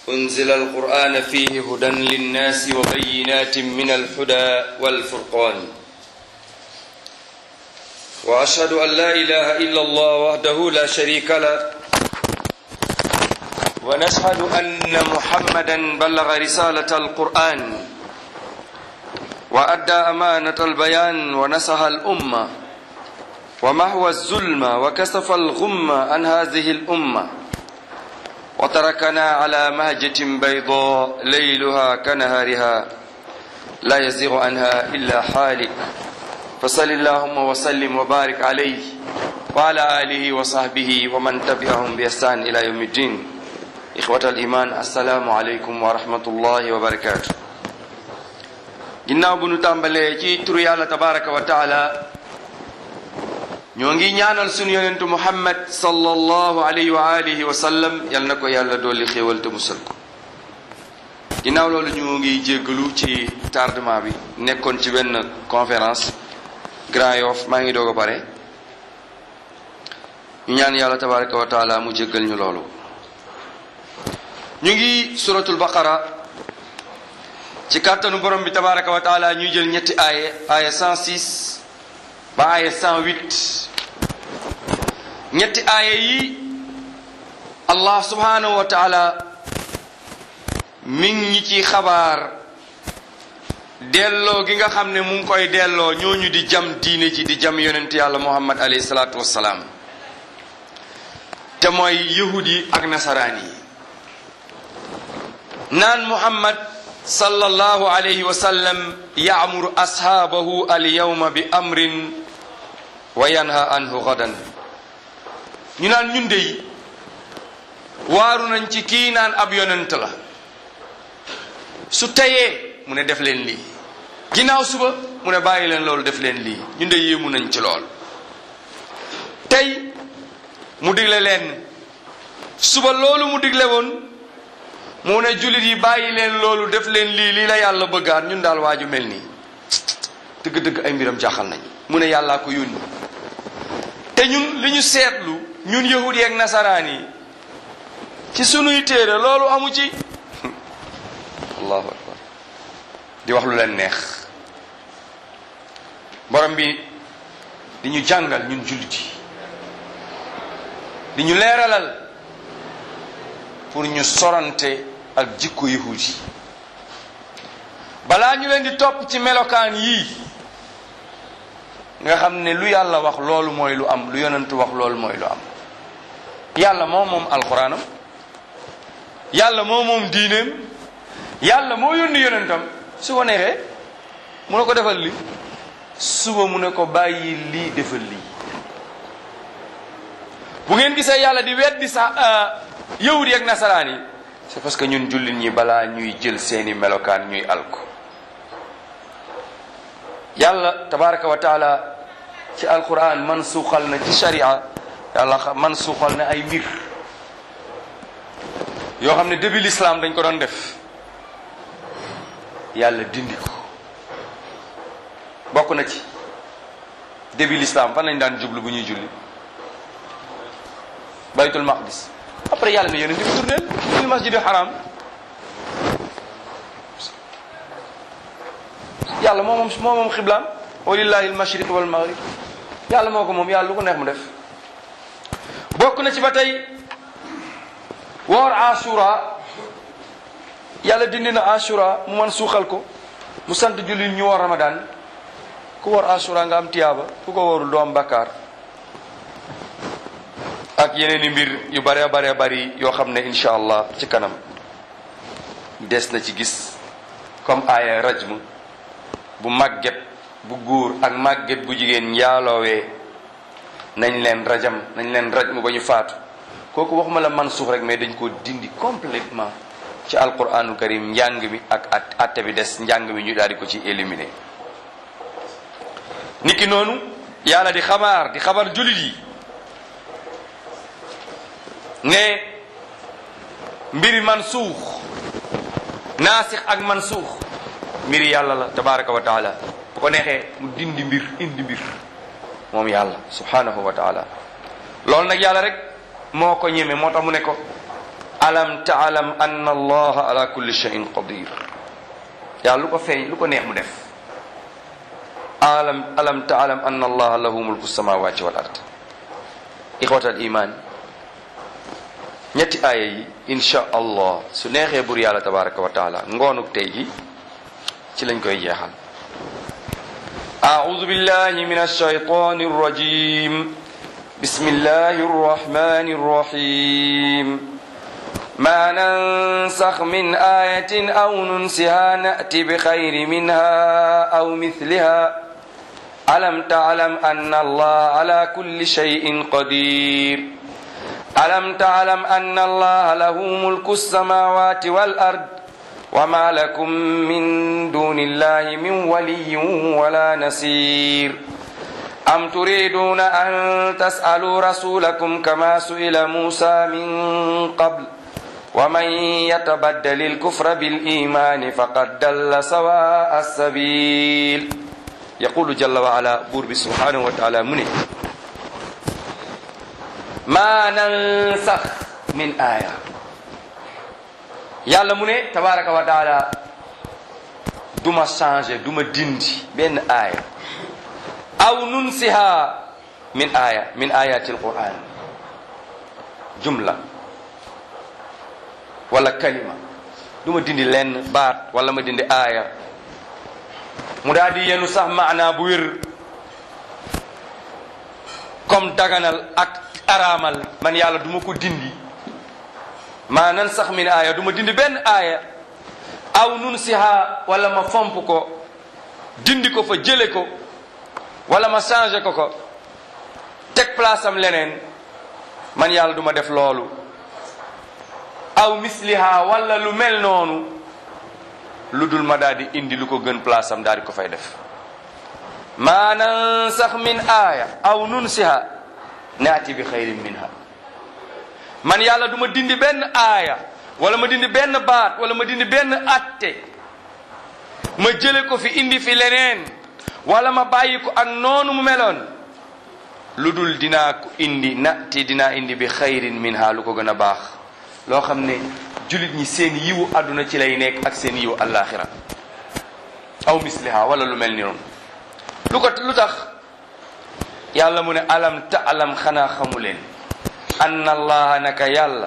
أنزل القرآن فيه هدى للناس وبينات من الهدى والفرقان وأشهد أن لا إله إلا الله وحده لا شريك له ونشهد أن محمدا بلغ رسالة القرآن وأدى أمانة البيان ونصح الأمة ومحو الظلم وكسف الغم عن هذه الأمة وتركنا على مهجة بيضاء ليلها كنهارها لا يزيغ عنها إلا حالك فصل اللهم وسلم وبارك عليه وعلى آله وصحبه ومن تبعهم بإحسان إلى يوم الدين إخوة الإيمان السلام عليكم ورحمة الله وبركاته ginnaaw bu nu tàmbalee ci turu yàlla tabaraka wa taala ñoo ngi ñaanal sunu yonentu muhammad sallallahu alayhi wa alihi wa sallam yal na ko yàlla dolli xéewal te musal ko ginnaaw loolu ñu ngi jéggalu ci tardement bi nekkoon ci benn conférence Grand Yoff maa ngi doog a pare ñu ñaan yàlla tabaraka wa taala mu jéggal ñu loolu ñu ngi suratul baqara ci kàttanu borom bi tabaraka wa taala ñuy jël ñetti aaye aaye 106 ba aaye 108 ñetti aaye yi allah subhanahu wa taala mi ngi ci xabaar delloo gi nga xam ne mu ngi koy delloo ñooñu di jam diine ji di jam yonent yàlla muhammad alayhi salaatu wassalaam te mooy yahud yi ak nasaraan yi naan muhammad sallallahu alayhi wa sallam yaamuru ashaabahu alyawma bi amrin wa yanha anhu gadan ñu naan ñun dey waaru nañ ci kii naan ab yonent la su teyee mu ne def leen lii ginnaaw suba mu ne bàyyi leen loolu def leen lii ñun de yéemu nañ ci lool tey mu digle leen suba loolu mu digle woon mu ne jullit yi bàyyi leen loolu def leen lii lii la yàlla bëggaat ñun daal waaju mel nii dëgg-dëgg ay mbiram jaaxal nañ mu ne yàllaa ko yónni te ñun li ñu seetlu ñun yahud yi ak nasaraan yi ci sunuy téere loolu amu ci allahu akbar di wax lu leen neex borom bi di ñu jàngal ñun jullit yi di ñu leeralal pour ñu sorante ak jikko yahud yi balaa ñu leen di topp ci melokaan yii nga xam ne lu yàlla wax loolu mooy lu am lu yonentu wax loolu mooy lu am yàlla moo moom alxuraanam yàlla moo moom diineem yàlla moo yónni yonentam su ko neexee mu ne ko defal li suba mu ne ko bàyyi lii defal lii bu ngeen gisee yàlla di weddi sa yahud yi ak nasaraan yi c'est parce que ñun jullit ñi balaa ñuy jël seeni melokaan ñuy alko yàlla tabaraka wa taala ci alquran man suuxal na ci sharia yàlla man suuxal na ay mbir yoo xam ne début l'islam dañ ko doon def yàlla dindi ko bokk na ci début l'islam fan lañ daan jublu bu ñuy julli baytul maqdis après yàlla ne yonent bi tourneel lil masjidi haram yàlla moo moom moo moom xiblaam walillahi almashriq wal maghrib yàlla moo ko moom yàlla lu ko neex mu def bokk na ci ba tey woor asura yàlla dindi na asura mu man suuxal ko mu sant jullit ñu woor ramadan ku woor asura nga am tiyaaba ku ko woorul doo am bakkaar ak yeneen i mbir yu bare bare bari yoo xam ne incha allah ci kanam des na ci gis comme aaya rajm bu màgget bu góor ak màgget bu jigéen njaaloowee nañ leen rajam nañ leen rajm ba ñu faatu kooku waxuma la man suux rek mais dañ ko dindi complètement ci alquranu karim njàng mi ak at atte bi des njàng mi ñu daal di ko ci éliminer niki noonu yàlla di xabaar di xabar julit yi ne mbiri mansuux naasix ak mansuux mbiri yàlla la tabaraka wa taala bu ko neexee mu dindi mbir indi mbir moom yàlla subhanahu wa taala loolu nag yàlla rek moo ko ñeme moo tax mu ne ko alam taalam anna allaha ala kulli shay'in qadir yàlla lu ko feeñ lu ko neex mu def alam alam taalam anna allaha lahu mulku samawati wal ard ixwat al iman ñetti aaya yi insha allah su neexee bur yàlla tabaraka wa taala ngoonuk tey gi ci lañ koy jeexal أعوذ بالله من الشيطان الرجيم بسم الله الرحمن الرحيم ما ننسخ من آية أو ننسها نأتي بخير منها أو مثلها ألم تعلم أن الله على كل شيء قدير ألم تعلم أن الله له ملك السماوات والأرض وما لكم من دون الله من ولي ولا نصير أم تريدون أن تسألوا رسولكم كما سئل موسى من قبل ومن يتبدل الكفر بالإيمان فقد دل سواء السبيل يقول جل وعلا بور سبحانه وتعالى منه ما ننسخ من آية yàlla mu ne tabaraka wa taala duma changé duma dindi benn aaya aw nunsiha min aaya min ayati alquran jumla wala kalima duma dindi lenn baat wala ma dindi aaya mu daal di yenu sax maanaa bu wér comme daganal ak araamal man yàlla duma ko dindi maa nan sax min aaya du ma dindi benn aaya aw nun siha wala ma fomp ko dindi ko fa jële ko wala ma changé ko ko teg place am leneen man yàlla du ma def loolu aw misliha wala lu mel noonu lu dul ma daal di indi lu ko gën place am daal di ko fay def maa nan sax min aaya aw nun siha naati bi xayrin minha man yàlla du ma dindi benn aaya wala ma dindi benn baat wala ma dindi benn atte ma jële ko fi indi fi leneen wala ma bàyyi ko ak noonu mu meloon lu dul dinaa ko indi natti dinaa indi bi xayrin minha lu ko gën a baax loo xam ne julit ñi seen yiwu àdduna ci lay nekk ak seen yiwu àllaaxira aw misliha wala lu mel ni noonu lu ko lu tax yàlla mu ne alam ta alam xanaa xamu leen anna allaha naka yàlla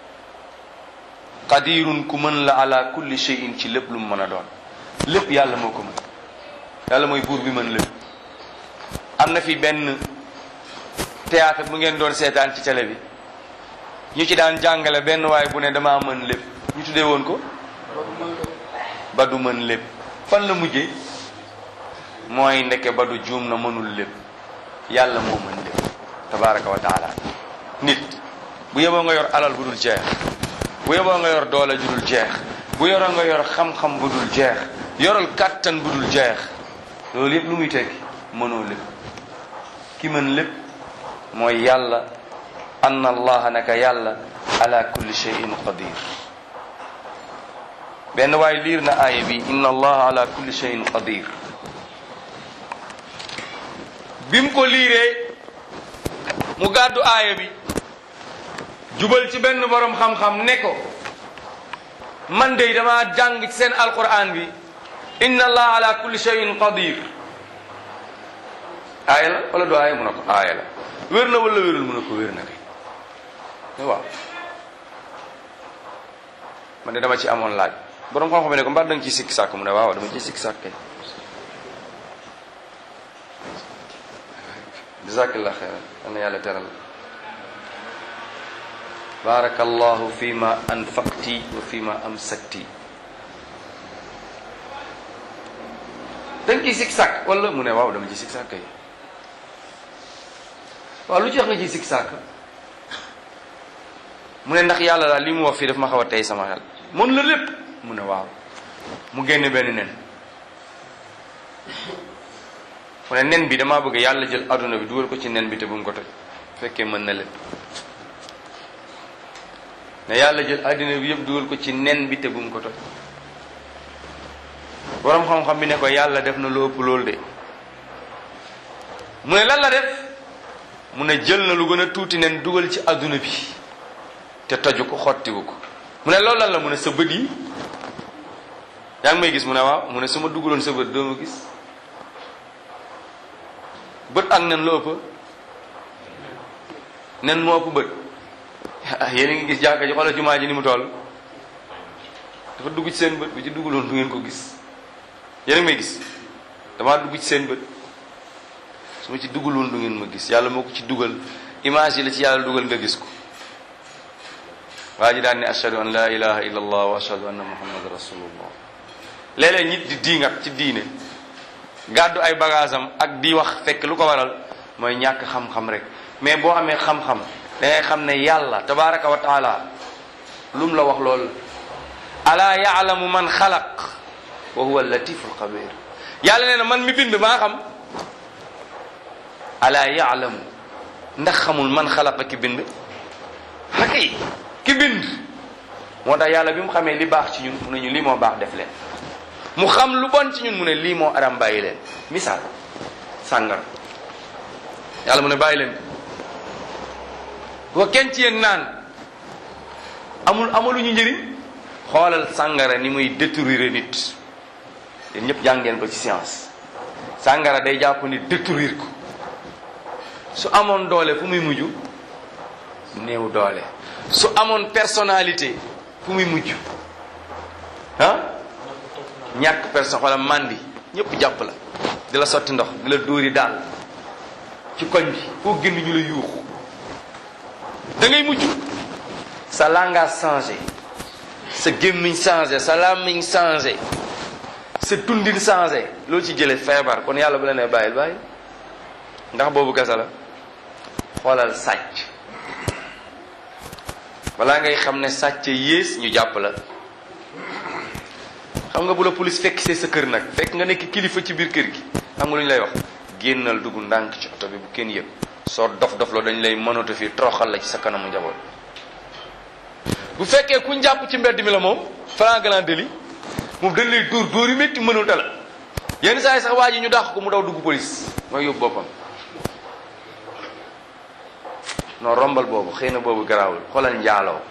qadirun ku mën la ala kulli shay'in ci lépp lu mu mën a doon lépp yàlla moo ko mën yàlla mooy buur bi mën lépp am na fi benn théâtre bu ngeen doon seetaan ci télé bi ñu ci daan jàngale benn waay bu ne damaa mën lépp ñu tuddee woon ko ba du mën lépp fan la mujjee mooy ndeke ba du juum na mënul lépp yàlla moo mën lépp tabaraka wa taala nit bu yeboo nga yor alal bu dul jeex bu yeboo nga yor doole ju dul jeex bu yoroo nga yor xam-xam bu dul jeex yoral kàttan bu dul jeex loolu yëpp lu muy tekki mënoo lépp ki mën lépp mooy yàlla anna allaha naka yàlla ala kulli shay'in qadir benn waay liir na aaya bi inna allaha ala kulli shay'in qadir bi mu ko liiree mu gàddu aaya bi jubal ci benn borom xam-xam ne ko man de dama jàng ci seen alquran bi inna allah ala kulli shay'in qadir aaya la wala du aaya mu ne ko aaya la wér na wala wérul mu ne ko wér na de waaw man de dama ci amoon laaj borom xam-xam ne ko mbaa da nga ci sikki sàkk mu ne waaw dama ci sikki sàkk kay jazakallah xeyran yal na yàlla teral barakallahu fi ma anfaqti wa fi ma amsakti da nga ciy sikki sàkk wala mu ne waaw dama ci sikki sàkk kay waaw lu ci wax nga ciy sikki sàkk mu ne ndax yàlla daal li mu wax fii daf ma xaw a tey sama xel mën la lépp mu ne waaw mu génne benn nen mu ne nen bi damaa bëgg yàlla jël adduna bi dugal ko ci nen bi te bu mu ko toj fekkee mën na lépp ne yàlla jël adduna bi yëpp dugal ko ci nen bi te bu mu ko toj borom xam-xam bi ne ko yàlla def na lu ëpp loolu de mu ne lan la def mu ne jël na lu gën a tuuti nen dugal ci adduna bi te toju ko xottiwu ko mu ne loolu lan la mu ne sa bët yi yaa ngi may gis mu ne waaw mu ne su ma dugaloon sa bët doo ma gis bët ak nen la ëpp nen moo ëpp bët yéen a ngi gis jàkka ji xoolal jumaa ji ni mu toll dafa dugg ci seen bët bu ci dugaloon du ngeen ko gis yéen a ngi may gis damaa dugg ci seen bët su ma ci dugaloon du ngeen ma gis yàlla moo ko ci dugal image yi la ci yàlla dugal nga gis ko waa ji daan ne ashhadu an la ilaha illa allah wa ashhadu anna muhammad rasulullah léeg-léeg nit di diingat ci diine gàddu ay bagage am ak di wax fekk lu ko waral mooy ñàkk xam-xam rek mais boo amee xam-xam da ngay xam ne yàlla tabaraka wa taala lu mu la wax loolu ala yaalamu man xalaq wa huwa latif alxabir yàlla nee na man mi bind maa xam ala yaalamu ndax xamul man xalaqa ki bind xakay ki bind moo tax yàlla bi mu xamee li baax ci ñun mu ne ñu lii moo baax def leen mu xam lu bon ci ñun mu ne lii moo aram bàyyi leen misaal sàngara yàlla mu ne bàyyi leen ko kenn ci yéen naan amul amaluñu njëriñ xoolal sàngara ni muy détruire nit yéen ñëpp jàngeen ko ci science sàngara day jàpp ni détruire ko su amoon doole fu muy mujj néew doole su amoon personnalité fu muy mujj ah ñàkk personne wala mandi ñëpp jàpp la di la sotti ndox di la dóori daal ci koñ bi foo génn ñu la yuuxu da ngay mujj sa langage changé sa gémmiñ changé sa làmmiñ changé sa tundin changé loolu ci jële feebar kon yàlla bu la nee bàyyil bàyyi ndax boobu kasa la xoolal sàcc balaa ngay xam ne sàcc yées ñu jàpp la xam nga bu la police fekk see sa kër nag fekk nga nekk kilifa ci biir kër gi xam nga lu ñu lay wax génnal dugg ndànk ci oto bi bu kenn yëg soo dof dof la dañ lay mënatu fii toroxal la ci sa kanamu njaboot bu fekkee ku jàpp ci mbedd mi la moom flagrant délit moom dañ lay dóor dóor yu métti mënul la yenn saa yi sax waa ji ñu dàq ko mu daw dugg police mooy yóbbu boppam non rombal boobu xëy na boobu garaawul xoolal njaaloo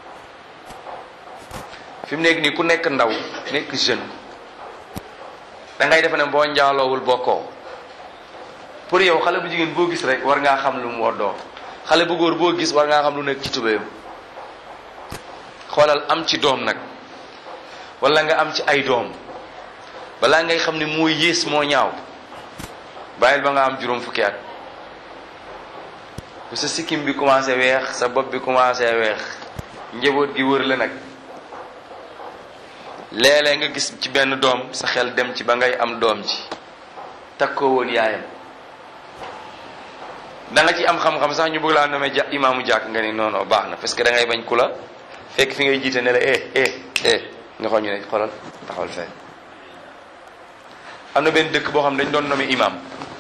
fi mu nekk nii ku nekk ndaw nekk jeune da ngay defe ne boo njaaloowul bokkoo pour yow xale bu jigéen boo gis rek war ngaa xam lu mu woddoo xale bu góor boo gis war ngaa xam lu nekk ci tubéyam xoolal am ci doom nag wala nga am ci ay doom balaa ngay xam ne moo yées moo ñaaw bàyyil ba nga am juróom fukki at bu sa sikkim bi commencé weex sa bopp bi commencé weex njaboot gi wër la nag léeg-léeg nga gis ci benn doom sa xel dem ci ba ngay am doom ji takkoo woon yaayam da nga ci am xam-xam sax ñu bëgg laa nomee ja imaamu jàkk nga ni non non baax na parce que da ngay bañ ku la fekk fi ngay jiite ne la eh eh eh nga xool ñu ne xoolal taxawal fee am na benn dëkk boo xam ne dañ doon nomee imaam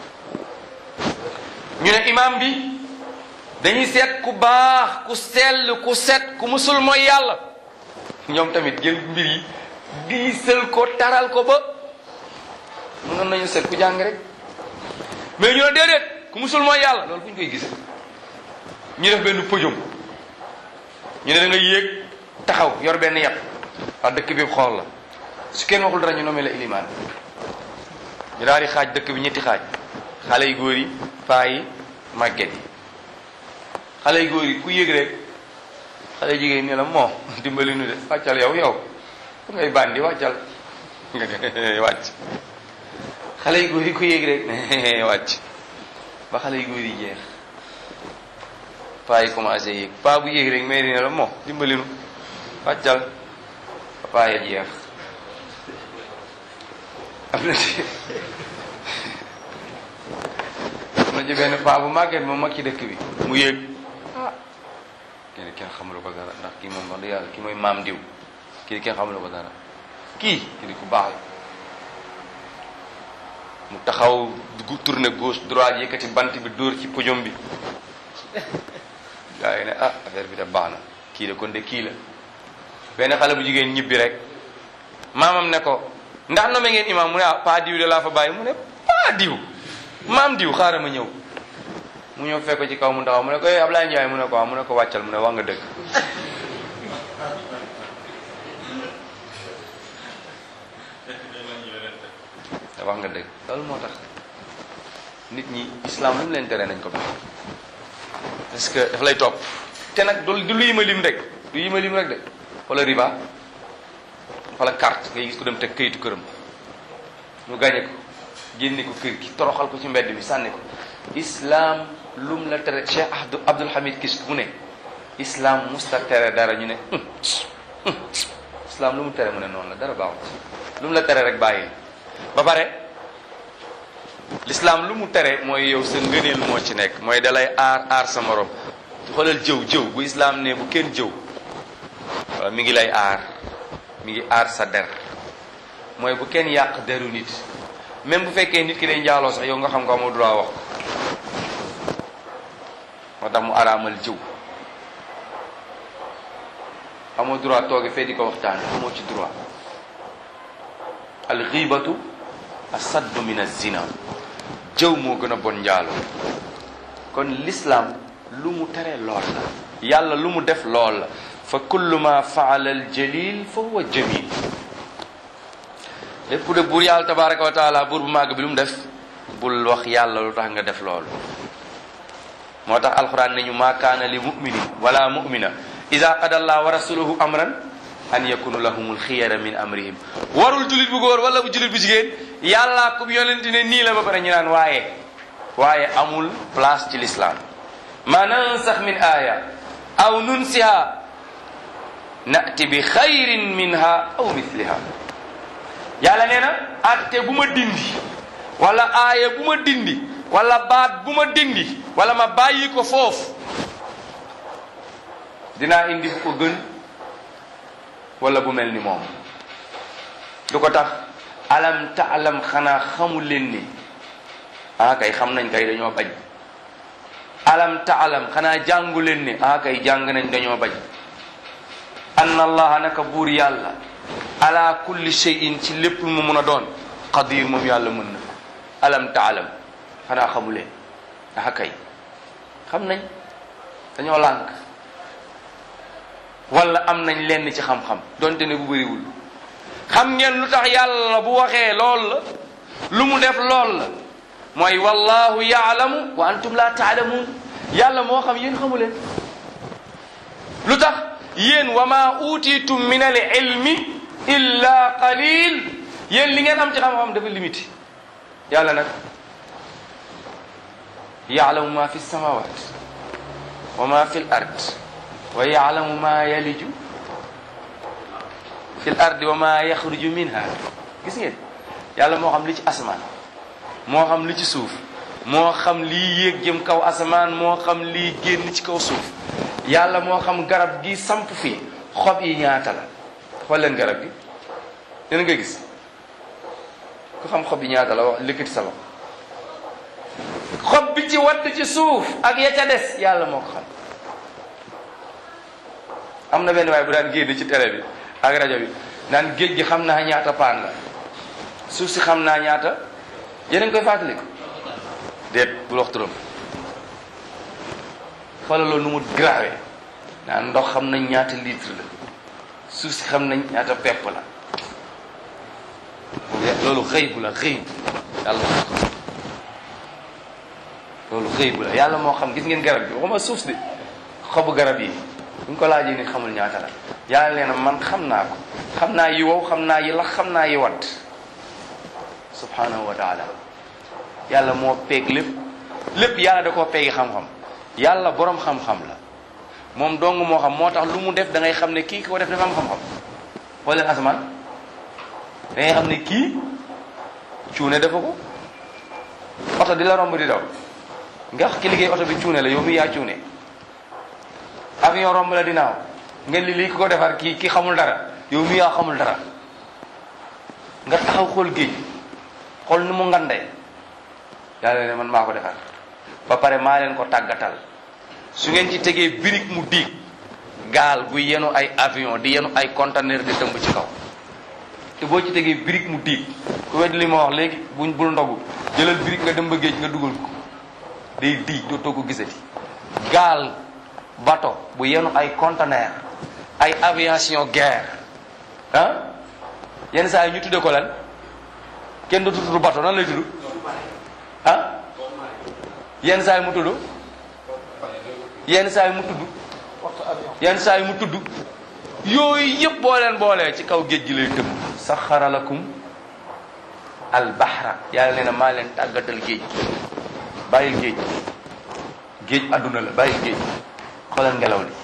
ñu ne imaam bi dañuy seet ku baax ku sell ku set ku musul mooy yàlla ñoom tamit jël mbir yi diisal ko taral ko ba mënoon nañu seet ku jàng rek mais ñu ne déedéet ku musul mooy yàlla loolu fu ñu koy gisee ñu def benn pëjum ñu ne da nga yéeg taxaw yor benn yat wax dëkk bi xool la su kenn waxul dara ñu nommé la ilimaan ñu daal di xaaj dëkk bi ñetti xaaj xale yu góor yi paa yi màgget yi xale yu góor yi ku yéeg rek xale jigéen ñi la moo dimbali nu de wàccal yow yow fu ngay bandi wàccal nga ne wàcc xale yu góor yi ku yéeg rek wàcc ba xale yu góor yi jeex paa yi commencé yéeg paa bu yéeg rek mais dina la moo dimbali nu wàccal ba paa ya jeex am na ci am na ci benn paa bu màgget moom mag ci dëkk bi mu yéeg ah kenn kenn xamul ko dara ndax kii moom wax dëgg yàlla kii mooy maam diw kii kenn xamul ko dara kii kii di ku baax la mu taxaw gu tourné gauche droite yëkkati bant bi dóor ci pojom bi gaa yi ne ah affaire bi de baax na kii la kon de kii la benn xale bu jigéen ñibbi rek maamam ne ko ndax nome ngeen imam mu ne ah paa diw de laa fa bàyyi mu ne paa diw maam diw xaaral ma ñëw mu ñëw fekk ko ci kaw mu ndaxaw mu ne ko eh Ablaye Ndiaye mu ne ko waaw mu ne ko wàccal mu ne wax nga dëgg wax nga dëgg loolu moo tax nit ñi islam lu mu leen tere nañ ko baax parce que daf lay topp te nag du du lu yima lim rek du yima lim rek de wala riba wala carte ngay gis ko dem teg kayitu këram ñu gañe ko génne ko kër gi toroxal ko ci mbedd mi sànni ko islam lum la tere Cheikh Abdou Abdul Hamid Kis mu ne islam musta tere dara ñu ne islam lu mu tere mu ne noonu la dara baaxul lu mu la tere rek bàyyi ba pare l'islam lu mu tere mooy yow sa ngëneel moo ci nekk mooy dalay aar aar sa morom xoolal jëw jëw bu islam ne bu kenn jëw waaw mi ngi lay aar mi ngi aar sa der mooy bu kenn yàq deru nit même bu fekkee nit ki day njaaloo sax yow nga xam nga amoo droit wax moo tax mu araamal jëw amoo droit tooge fee di ko waxtaane amoo ci droit al xiibatu asaddu min az-zina jëw moo gën a bon njaaloo kon l'islam lu mu tere lool la yàlla lu mu def lool la fa kullu ma faala al jalil fa huwa jamil lépp de buur yàlla tabaraka wa taala buur bu màgg bi lu mu def bul wax yàlla lu tax nga def loolu moo tax alquran ne ñu maa kaana li muminin wala mumina ida qada allah wa rasuluhu amran an yakunu lahumul xiyara min amrihim warul julit bu góor wala bu julit bu jigéen yàlla kum yonente ne nii la ba pare ñu naan waaye waaye amul place ci l'islam ma nansax min aya aw nunsiha nati bi xayrin minha aw mithliha yàlla nee na atte bu ma dindi wala aaya bu ma dindi wala baat bu ma dindi wala ma bàyyi ko foofu dinaa indi bu ko gën wala bu mel ni moom du ko tax alam taalam xanaa xamul leen ni ah kay xam nañ kay dañoo bañ alam taalam xanaa jàngu leen ni ah kay jàng nañ dañoo bañ anna allaha naka buur yàlla ala kulli shay'in ci lépp lu mu mun a doon qadir moom yàlla mën na alam taalam xanaa xamuleen ah kay xam nañ dañoo lànk wala am nañ lenn ci xam-xam donte ne bu bëriwul xam ngeen lu tax yàlla bu waxee lool la lu mu def lool la mooy wallahu yaalamu wa antum la taalamuun yàlla moo xam yéen xamu leen lu tax yéen wa ma utitum min al ilmi illa qalil yéen li ngeen am ci xam-xam dafa limité yàlla nag yaalamu ma fi samawat wa ma fi l ard wa yaalamu ma yaliju fi l ardi wa ma yaxruju minha gis ngeen yàlla moo xam li ci asamaan moo xam li ci suuf moo xam lii yéeg jëm kaw asamaan moo xam lii génn ci kaw suuf yàlla moo xam garab gi samp fii xob yi ñaata la xool leen garab gi yéen nga gis ku xam xob yi ñaata la wax lëkkati sa loxo xob bi ci wadd ci suuf ak ya ca des yàlla moo ko xam am na benn waaye bu daan génn ci télé bi ak rajo bi naan géej gi xam naa ñaata paan la suuf si xam naa ñaata yéen a ngi koy fàttaliku déet bul wax turam xoolal loolu nu mu grave naan ndox xam nañ ñaata litre la suuf si xam nañ ñaata pepp la loolu xëy bu la xëy yàlla moo xam loolu xëy bu la yàlla moo xam gis ngeen garab bi waxuma suuf si xobu garab yi buñ ko laajee nit xamul ñaata la yàlla nee na man xam naa ko xam naa yi wow xam naa yi lax xam naa yi wat subhanahu wa taala yàlla moo peeg lépp lépp yàlla da koo peegi xam-xam yàlla borom xam-xam la moom dong moo xam moo tax lu mu def da ngay xam ne kii ko def dafa am xam-xam xool leen asamaan da ngay xam ne kii cuune dafa ko oto di la romb di daw nga ki liggéey oto bi cuune la yow mi yaa cuune avion romb la dinaaw nga li lii ki ko defar kii ki xamul dara yow mi yaa xamul dara nga taxaw xool géej xool ni mu ngandee yàlla ne man maa ko defar ba pare maa leen ko tàggatal su ngeen ci tegee birig mu diig gaal bu yenu ay avion di yenu ay conteneur di tëmb ci kaw te boo ci tegee birig mu diig ku wedd li ma wax léegi buñ bul ndogu jëlal birig nga dem ba géej nga dugal ko day diig dootoo ko gisati gaal bato bu yenu ay conteneur ay aviation guerre ah yenn saa yi ñu tudde ko lan kenn du tudd bato nan lay tudd ah yenn saa yi mu tudd yenn saa yi mu tudd yenn saa yi mu tudd yooyu yëpp boo leen boolee ci kaw géej gi lay tëmb saxara lakum al bahra yàlla nee na maa leen tàggatal géej bàyyil géej géej adduna la bàyyil géej xoolal ngelaw li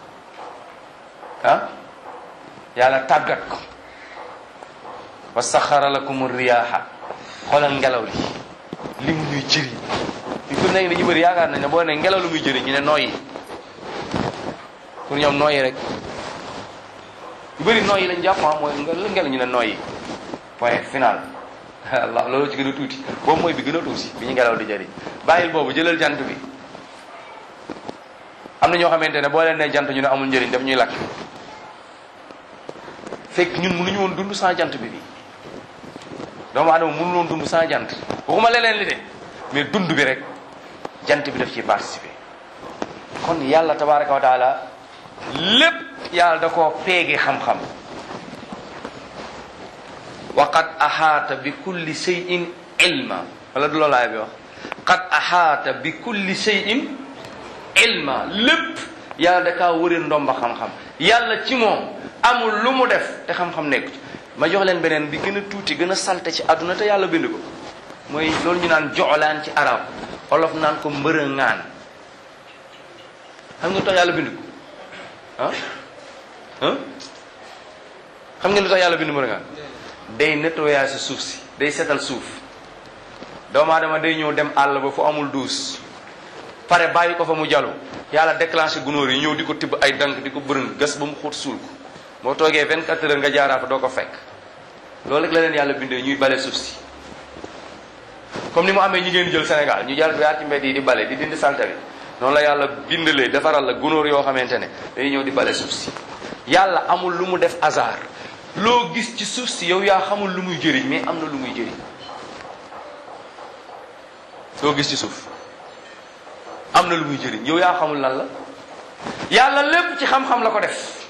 ah yàlla tàggat ko wa saxara lakum riyaaha xoolal ngelaw li li mu ñuy jëriñ li ko nekk dañu bëri yaakaar nañ ne boo ne ngelaw lu muy jëriñ ñu ne nooyi pour ñoom nooyi rek yu bëri nooyi lañ jàpp mooy ngelaw ñu ne nooyi point final allah loolu ci gën a tuuti boobu mooy bi gën a tuuti bi ñu ngelaw di jëriñ bàyyil boobu jëlal jant bi am na ñoo xamante ne boo leen ne jant ñu ne amul njëriñ daf ñuy lakk fekk ñun mënuñu woon dund sans jant bi bi doomu adama mënu woon dund sans jant waxuma leneen li de mais dund bi rek jant bi daf ciy participer kon yàlla tabaraka wa taala lépp yàlla da koo peege xam-xam wa qad ahaata bi kulli shay'in ilma wala du loolaay bi wax qad ahaata bi kulli shay'in ilma lépp yàlla da kaa wëri ndomba xam-xam yàlla ci moom amul lu mu def te xam-xam nekk ci ma jox leen beneen bi gën a tuuti gën a salte ci àdduna te yàlla bind ko mooy loolu ñu naan joxlaan ci arab olof naan ko mbërëŋaan xam nga lu tax yàlla bind ko ah ah xam nga lu tax yàlla bind mbërëŋaan day nettoyer si suuf si day setal suuf doomu aadama day ñëw dem àll ba fu amul duus pare bàyyi ko fa mu jalu yàlla déclenché gunóor yi ñëw di ko tibb ay dank di ko bërëng gas ba mu xóot suul ko moo toogee 24 heures nga jaaraat doo ko fekk loolu rek la leen yàlla bindee ñuy bale suuf si comme ni mu amee ñi ngeen jël Sénégal ñu jaar yaar ci mbedd yi di bale di dindi salte bi noonu la yàlla bindalee defaral la gunóor yoo xamante ne dañuy ñëw di bale suuf si yàlla amul lu mu def hasard loo gis ci suuf si yow yaa xamul lu muy jëriñ mais am na lu muy jëriñ loo gis ci suuf am na lu muy jëriñ yow yaa xamul lan la yàlla lépp ci xam-xam la ko def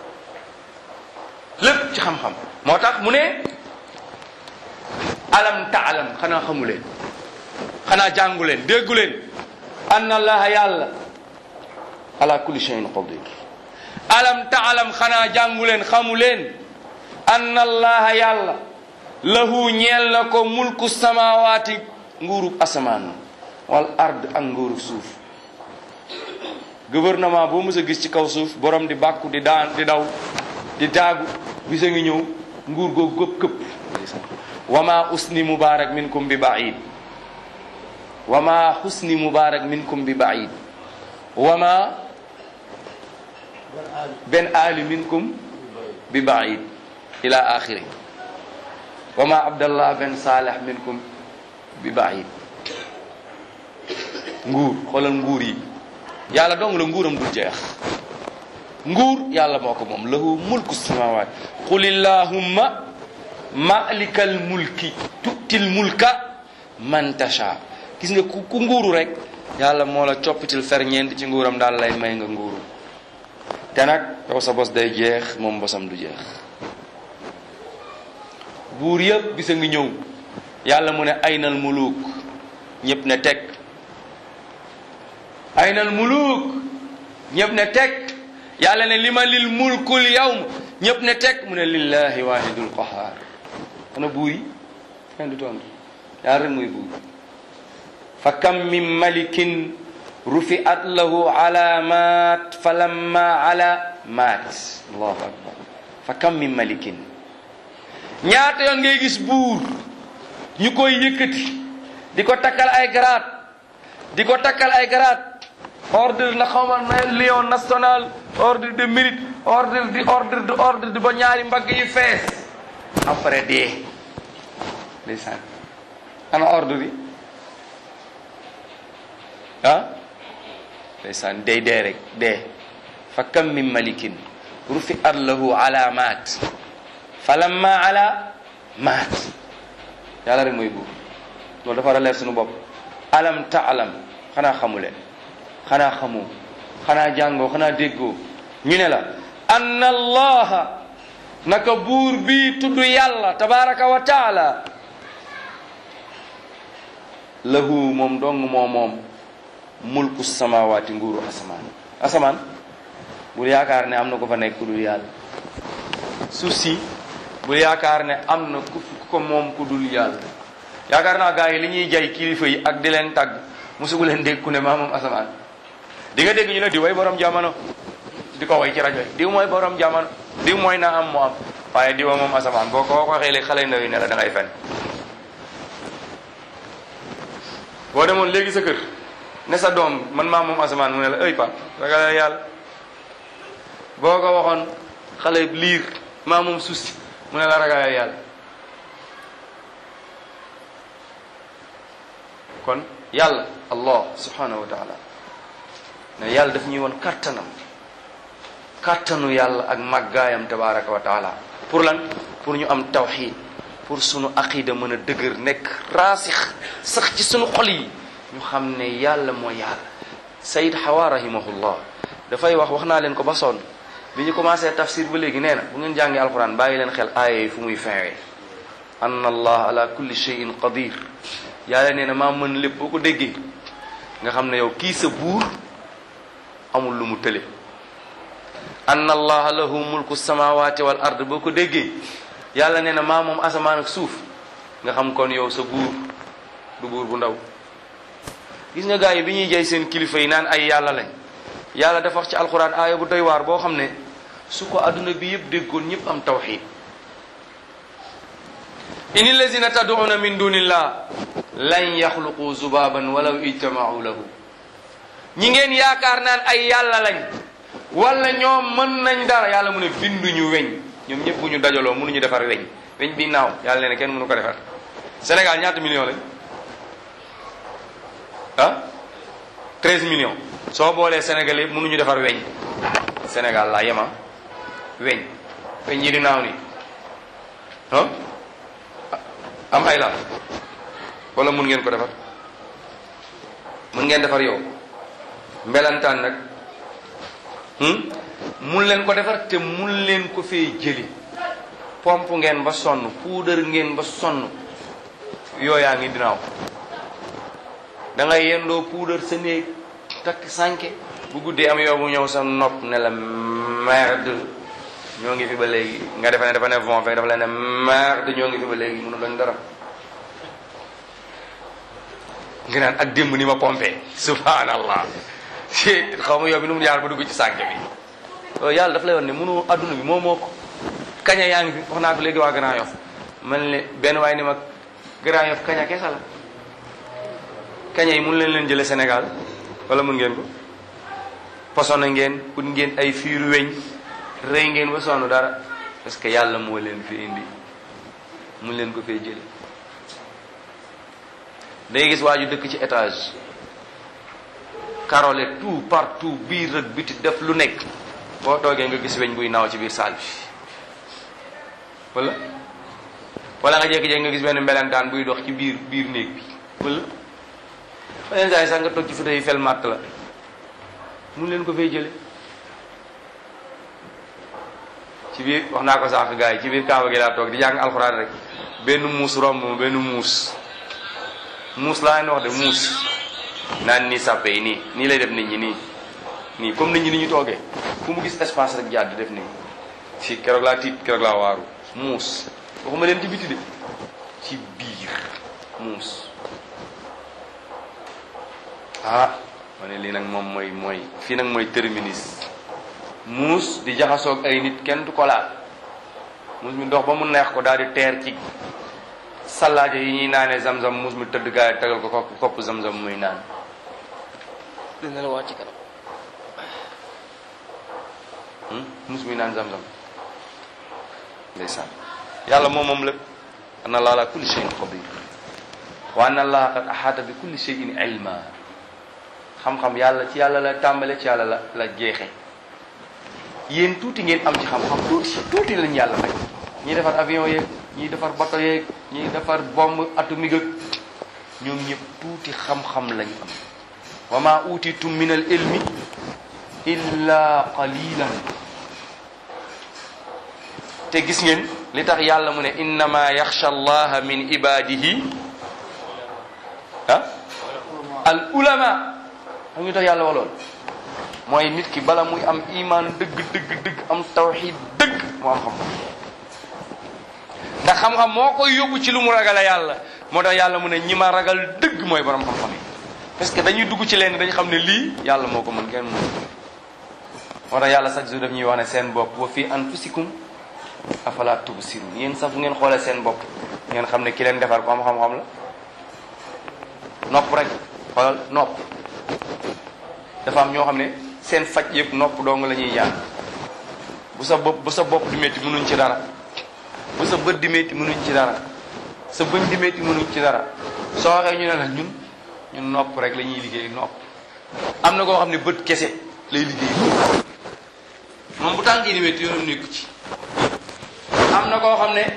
lépp ci xam-xam moo tax mu ne alam taalam xanaa xamu leen xanaa jàngu leen déggu leen anna allaha yàlla ala kulli shay'in qadir alam taalam xanaa jàngu leen xamu leen anna allaha yàlla lahu ñeel na ko mulku samawaati nguurub asamaan wal ard ak nguurub suuf gouvernement boo mës a gis ci kaw suuf borom di bàkku di daan di daw di daagu bisa ngi ñëw nguur googu gëpp këpp wama usni mubarak minkum bi baid wama husni mubarak minkum bi baid wama ben ali minkum bi baid ila axiri wama abdallah ben saleh minkum bi baid nguur xoolal nguur yi yàlla dong la nguuram dul jeex nguur yàlla moo ko moom lahu mulku samawat qul illahumma malikal mulki tutil mulka man tasha gis nga ku ku nguuru rek yàlla moo la coppitil ferñeent ci nguuram daal lay may nga nguuru te nag yow sa bos day jeex moom bosam du jeex buur yëpp bisa ngi ñëw yàlla mu ne aynal muluk ñëpp ne teg aynal muluk ñëpp ne teg yàlla ne lima lil mulkul yawm ñëpp ne teg mu ne lillahi wahidul qahar ana buur yi kenn du tontu yàlla rek mooy buur fa kam min malikin rufi'at lahu alamat falamma ala maat allahu akbar fa kam min malikin ñaata yoon ngay gis buur ñu koy yëkkati di ko takkal ay garaat di ko takkal ay garaat ordre na xawma na lion national ordre de mérite ordre di ordre de ordre di ba ñaari mbagg yi fees après dee ndeysaan ana ordre yi ah ndeysaan day dee rek dee fa kam min malikin rufi at lahu alamat falamma ala maat yàlla rek mooy buur loolu dafa war a leer suñu bopp alam taalam xanaa xamuleen xanaa xamoo xanaa jàngoo xanaa déggoo ñu ne la anna allaha naka buur bi tudd yàlla tabaraka wa taala lahu moom dong moo moom mulku samawaati nguuru asamaan asamaan bul yaakaar ne am na ko fa nekk ku dul yàlla suuf si bul yaakaar ne am na ku ko moom ku dul yàlla yaakaar naa gars yi li ñuy jay kilifa yi ak di leen tàgg musugu leen dégg ku ne maa moom asamaan di nga dégg ñu ne di way borom jamono di ko way ci rajo yi diw mooy borom jamono diw mooy naa am mu am waaye diwa moom asamaan boo ko waxee léegi xale ndaw yi ne la da ngay fen boo demoon léegi sa kër ne sa doom man maa moom asamaan mu ne la ëy pa ragal yàlla boo ko waxoon xale liir maa moom suuf si mu ne la ragal yàlla kon yàlla allah subhanahu wa taala ne yàlla daf ñuy woon kattanam kattanu yàlla ak màggaayam tabaraka wa taala pour lan pour ñu am tawxid pour sunu aqida mën a dëgër nekk raasix sax ci sunu xol yi ñu xam ne yàlla mooy yàlla sayid xawa rahimahullah dafay wax wax naa leen ko ba sonn bi ñu commencé tafsir ba léegi nee na bu ngeen jàngee alquran bàyyi leen xel aaya yi fu muy finwee anna allah ala kulli shay'in qadir yàlla nee na maa mën lépp boo ko déggee nga xam ne yow kii sa buur amul lu mu tële anna allaha lahu mulku samawati wal ard boo ko déggee yàlla nee na maa moom asamaan ak suuf nga xam kon yow sa buur du buur bu ndaw gis nga gars yi bi ñuy jay seen kilifa yi naan ay yàlla lañ yàlla dafa wax ci alquran aaya bu doy waar boo xam ne su ko adduna bi yëpp déggoon ñëpp am tawxid in allazina tad'una min dunillah lan yaxluqu zubaban walaw ijtama'u lahu ñi ngeen yaakaar naan ay yàlla lañ wala ñoom mën nañ dara yàlla mu ne binduñu weñ ñoom ñëpp bu ñu dajaloo mënuñu defar weñ weñ bi naaw yàlla nee na kenn mënu ko defar Sénégal ñaata million lañ ah 13 millions soo boolee Sénégal yëpp mënuñu defar weñ Sénégal laa yema weñ weñ yi di naaw nii ah am ay laal wala mun ngeen ko defar mun ngeen defar yow mbelantaan nag mun leen ko defar te mun leen ko fee jëli pompe ngeen ba sonn puudar ngeen ba sonn yooyaa ngi dinaaw da ngay yendoo puudar sa néeg takk sànke bu guddee am yow bu ñëw sa nopp ne la merde ñoo ngi fi ba léegi nga defe ne dafa ne von fekk dafa leen ne merde ñoo ngi fi ba léegi mënu lañ dara nga naan ak démb ni ma pompé subhanallah xaw ma yow bi nu mu jaar ba dugg ci sànke bi yàlla daf lay woon ne mënu adduna bi moo moo ko kaña yaa ngi fi wax naa ko léegi waa Grand Yoff man ne benn waaye ni ma Grand Yoff kaña kesa la kaña yi mun leen leen jële Sénégal wala mun ngeen ko poson na ngeen ut ngeen ay fiiru weñ rëy ngeen ba sonn dara parce que yàlla moo leen fi indi mun leen ko fee jële day gis waa ju dëkk ci étage karole tout partout biir ak biti def lu nekk boo toogee nga gis weñ buy naaw ci biir saal bi wala wala nga jékki-jékki nga gis benn mbelentaan buy dox ci biir biir néeg bi wala beneen saa yi sax nga toog ci foto yi fel màtt la mun leen ko fay jële ci biir wax naa ko sànq gars yi ci biir kaaba gi laa toog di jàng alxuraan rek benn muus romb ma benn muus muus laa leen wax de muus naan nii sàppe yi nii nii lay def nit ñi nii nii comme nit ñi ni ñu toogee fu mu gis espace rek jàdd def nii si keroog laa tiit keroog laa waaru muus waxuma leen ci biti de ci biir muus ah ma ne lii nag moom mooy mooy fii nag mooy terminus muus di jaxasoog ay nit kenn du ko laal muus mi dox ba mu neex ko daal di teer ci salaaje yi ñuy naanee zam-zam muus mi tëdd gaay yi tegal ko kopp kopp zam-zam muy naan dina la wàcc kanam muus muy naan zam-zam ndeysaan yàlla moom moom lépp anna allah ala kulli shay'in qadir wa anna allah qad ahata bi kulli shay'in ilma xam-xam yàlla ci yàlla la tàmbale ci yàlla la la jeexe yéen tuuti ngeen am ci xam-xam tuuti tuuti lañ yàlla may ñiy defar avion yeeg ñiy defar bateau yeeg ñiy defar bombe atomique ak ñoom ñëpp tuuti xam-xam lañ am wa ma utitum min al ilmi illa qalilan te gis ngeen li tax yàlla mu ne innama yaxsha allaha min ibadihi ah al ulama xam ñu tax yàlla wax lool mooy nit ki bala muy am iman dëgg dëgg dëgg am tawxid dëgg moo am xam-xam ndax xam-xam moo koy yóbbu ci lu mu ragale yàlla moo tax yàlla mu ne ñi ma ragal dëgg mooy borom xam-xam yi parce que dañuy dugg ci leen dañu xam ne lii yàlla moo ko mën kenn mën moo tax yàlla chaque jour daf ñuy wax ne seen bopp wa fi anfusikum afala tubsirun yéen sax fu ngeen xoolee seen bopp ngeen xam ne ki leen defar ko am xam-xam la nopp rek xoolal nopp dafa am ñoo xam ne seen faj yëpp nopp dong la ñuy jàng bu sa bopp bu sa bopp di métti mënuñ ci dara bu sa bët di métti mënuñ ci dara sa bëñ di métti mënuñ ci dara soo waxee ñu ne la ñun ñun nopp rek la ñuy liggéey nopp am na koo xam ne bët kese lay liggéey moom bu tànk yi di métti yoonam nekku ci am na koo xam ne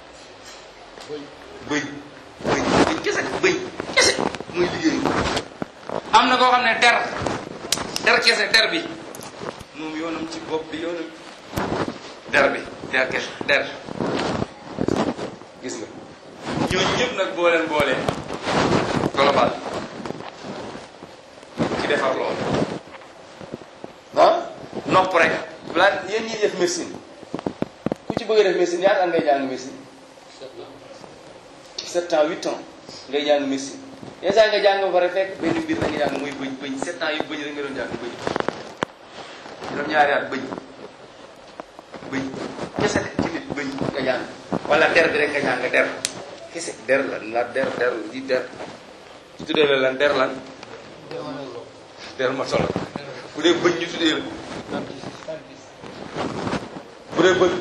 bëñ bëñ bëñ kese bëñ kese muy liggéey am na koo xam ne der der kese der bi moom yoonam ci bopp bi yoonam der bi der kese der gis nga ñooñu ñëpp nag boo leen boolee global ci defar loolu ah nopp rek balaa yéen ñi def médecine ku ci bëgg a def médecine ñaata at ngay jàng médecine sept ans huit ans ngay jàng médecine yenn saa nga jàng ba pare fekk benn mbir da nga jàng muy bëñ bëñ sept ans yu bëñ rek nga doon jàng bëñ juróom ñaari at bëñ bëñ kese ci nit bëñ nga jàng wala der bi rek nga jàng der kese der lan la der der di der su tuddee la lan der lan der ma solo bu dee bëñ ñu tuddee la bu dee bëñ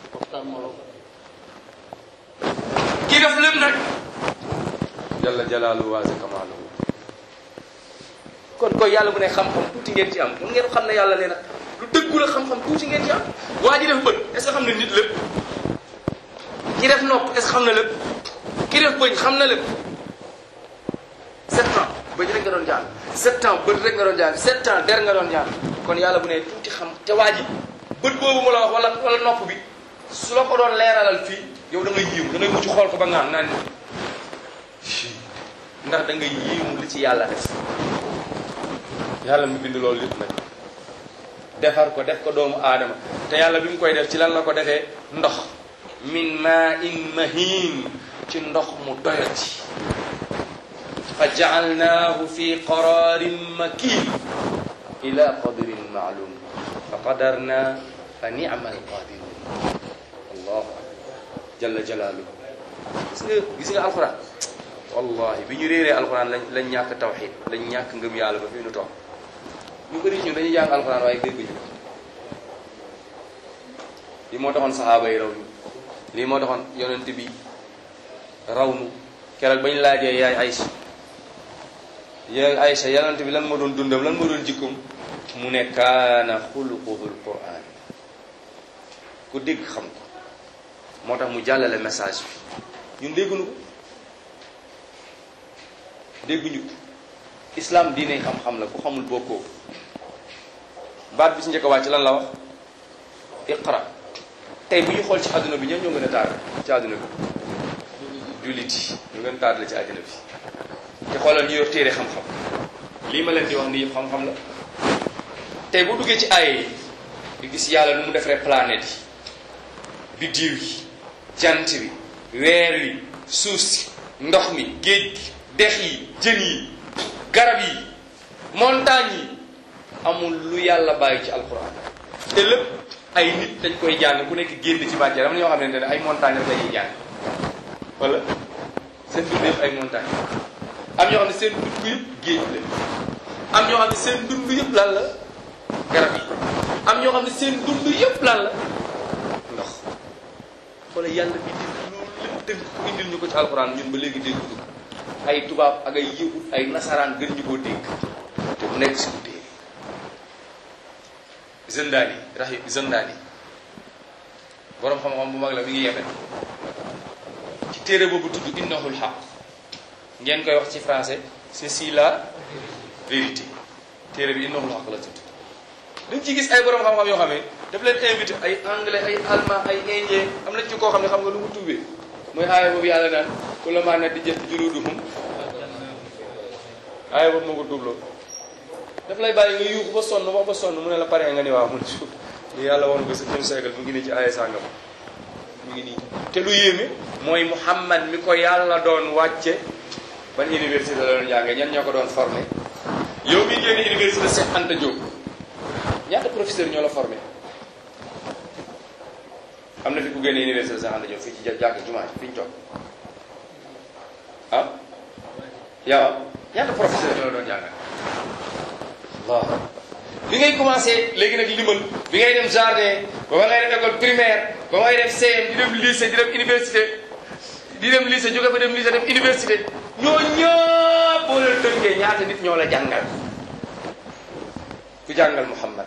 kii def lépp nag jalla jalaalu waase kamaalu kon koy yàlla bu ne xam-xam tuuti ngeen ci am mun ngeen xam ne yàlla nee na lu dëggu la xam-xam tuuti ngeen ci am waa ji def bët est-ce que xam ne nit lépp ki def nopp est-ce que xam na lépp ki def bëñ xam na lépp sept ans bëñ rek nga doon jàng sept ans bët rek nga doon jàng sept ans der nga doon jàng kon yàlla bu ne tuuti xam te waa ji bët boobu mu la wax wala wala nopp bi su la ko doon leeralal fii yow da ngay yiimu da ngay mucc xool ko ba ngaan naan ndax da ngay yiimu li ci yàlla def yàlla mu bind loolu lépp nag defar ko def ko doomu aadama te yàlla bi mu koy def ci lan la ko defee ndox min ma in mahin ci ndox mu doyati fa jaalnaahu fi qararin makin ila qadrin maalum fa qadarna fa ni'ma alqadirun allahu akbar jalla jalaaluhu gis nga gis nga alquran wallahi bi ñu réeree alquran lañ lañ ñàkk tawxid lañ ñàkk ngëm yàlla ba fii nu toog ñu bëri ñun dañuy jàng alquran waaye dégguñu lii moo taxoon saxaaba yi raw ñu lii moo taxoon yonent bi raw nu keroog bañ laajee yaay Aysa yaay Aysa yonent bi lan moo doon dundam lan moo doon jikkoom mu ne kaana xuluquhul quran ku dégg xam ko moo tax mu jàllale message bi ñun dégguñu ko dégguñu ko islam diine xam-xam la ku xamul bokkoo baat bi si njëkk a wàcc lan la wax iqra tey bu ñu xool ci àdduna bi ñoom ñoo gën a taar ci àdduna bi jullit yi ñu gën a taar la ci àdduna bi te xoolal ñu yor téere xam-xam lii ma leen di wax ni yëpp xam-xam la tey bu duggee ci aaye yi di gis yàlla nu mu defaree planète yi biddiw yi jant bi weer wi suuf si ndox mi géej gi dex yi jën yi garab yi montagne yi amul lu yàlla bàyyi ci alquran te lépp ay nit dañ koy jàng ku nekk génn ci bàccee am na ñoo xam ne ay montagne rek lañuy jàng wala seen dund yëpp ay montagne am ñoo xam ne seen dund yëpp géej la am ñoo xam ne seen dund yëpp lan la garab yi am ñoo xam ne seen dund yëpp lan la ndox wala yàlla bi di loolu lépp tënk ko indil ñu ko ci alxuraan ñun ba léegi dégguñu ko ay tubaab ak ay yëwut ay nasaraan gën ñu koo dégg te bu nekk si ku téere Zendani rahi Zendani borom xam-xam bu mag la mi ngi yemen ci téere boobu tudd innahul xaq ngeen koy wax ci français ceci la vérité téere bi innahul xaq la tudd dañ ci gis ay borom xam-xam yoo xam ne daf leen invité ay anglais ay allemand ay indien am nañ ci koo xam ne xam nga lu mu tuubee mooy aaya boobu yàlla naan ku la maa ne di jëf juluduhum aaya boobu moo ko tuubloo daf lay bàyyi nga yuuxu ba sonn wax ba sonn mu ne la pare nga ni waaw mun suuf li yàlla woon ko septième siècle mu ngi nii ci aaya sàngam mu ngi nii te lu yéeme mooy Muhammad mi ko yàlla doon wàcce ban université la doon jàngee ñan ñoo ko doon formé yow mi génn université Cheikh Anta Diop ñaata professeur ñoo la formé am na fi ku génne université Cheikh Anta Diop fii ci jàkk jumaa fi ñu toog ah yow ñaata professeur ñoo la doon jàngal waaw bi ngay commencé léegi nag limal bi ngay dem jardin ba ba ngay dem école primaire ba ngay dem CM di dem lycée di dem université di dem lycée jóge fa dem lycée dem université ñoo ñëpp boo leen tënkee ñaata nit ñoo la jàngal ku jàngal Muhammad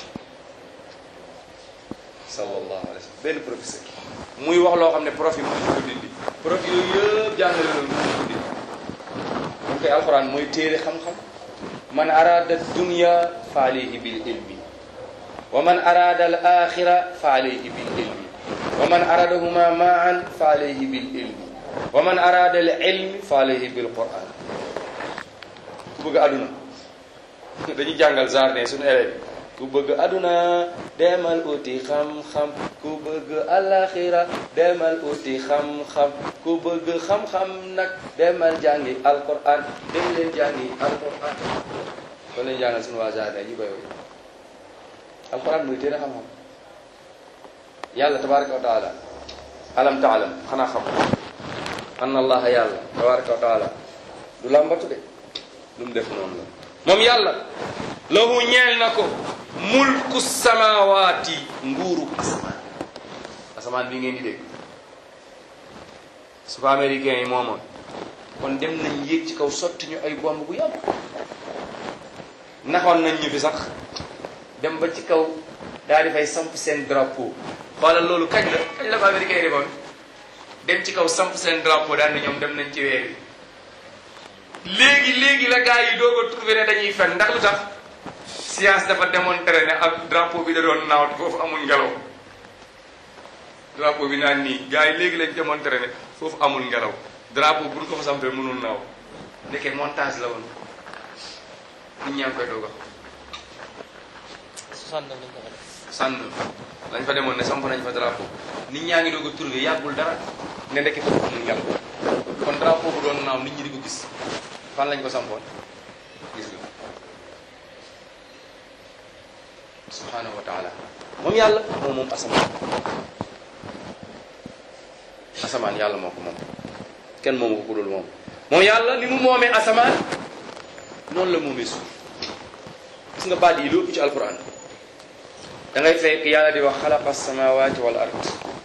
sallallahu alayhi wa sallam benn professeur muy wax loo xam ne prof yi mënuñu ko dindi prof yooyu yëpp jàngale loolu mënuñu ko dindi moom koy alxuraan mooy téere xam-xam man arada dunya fa alayhi bil ilmi wa man arada al axira fa alayhi bil ilmi wa man aradahuma maan fa alayhi bil ilmi wa man arada al ilmi fa alayhi bil quran ku bëgg aduna dañuy jàngal jardin suñu élèves ku bëgg aduna demal uti xam-xam ku bëgg alaxira demal uti xam-xam ku bëgg xam-xam nag demal jàngi alquran dem leen jàngi alquran loolu leen jàngal suñu waa jardin ñi koy woy alquran muy téere xam-xam yàlla tabaraka wa taala alam taalam xanaa xam anna allaha yàlla tabaraka wa taala du làmbatu de lu mu def noonu la moom yàlla lahu ñeel na ko mulku samawaati nguuru asamaan asamaan bi ngeen di dégg su ko américains yi moomoon kon dem nañ yéeg ci kaw sotti ñu ay bomb bu yàgg naxoon nañ ñu fi sax dem ba ci kaw daal di fay samp seen drapeau xoolal loolu kañ la kañ la ko américains yi defoon dem ci kaw samp seen drapeau daal ne ñoom dem nañ ci weer yi léegi léegi la gars yi doog a trouvé ne dañuy fen ndax lu tax science dafa démontré ne ak drapeau bi da doon naaw foofu amul ngelaw drapeau bi naan nii gars yi léegi lañ démontré ne foofu amul ngelaw drapeau bu ñu ko fa sampee mënul naaw nekkee montage la woon nit ñaa ngi koy doog a sànn lañ ko def sànn lañ fa demoon ne samp nañ fa drapeau nit ñaa ngi doog a trouvé yàggul dara ne ndekki foofu amul ngelaw kon drapeau bu doon naaw nit ñi di ko gis fan lañ ko sampoon gis nga subhanahu wa taala moom yàlla moom moom asamaan asamaan yàlla moo ko moom kenn moomu ko ku dul moom moom yàlla ni mu moomee asamaan noonu la moomee suuf gis nga baat yi lu ëpp ci alquran da ngay fekk yàlla di wax xalaqa samawati wal ard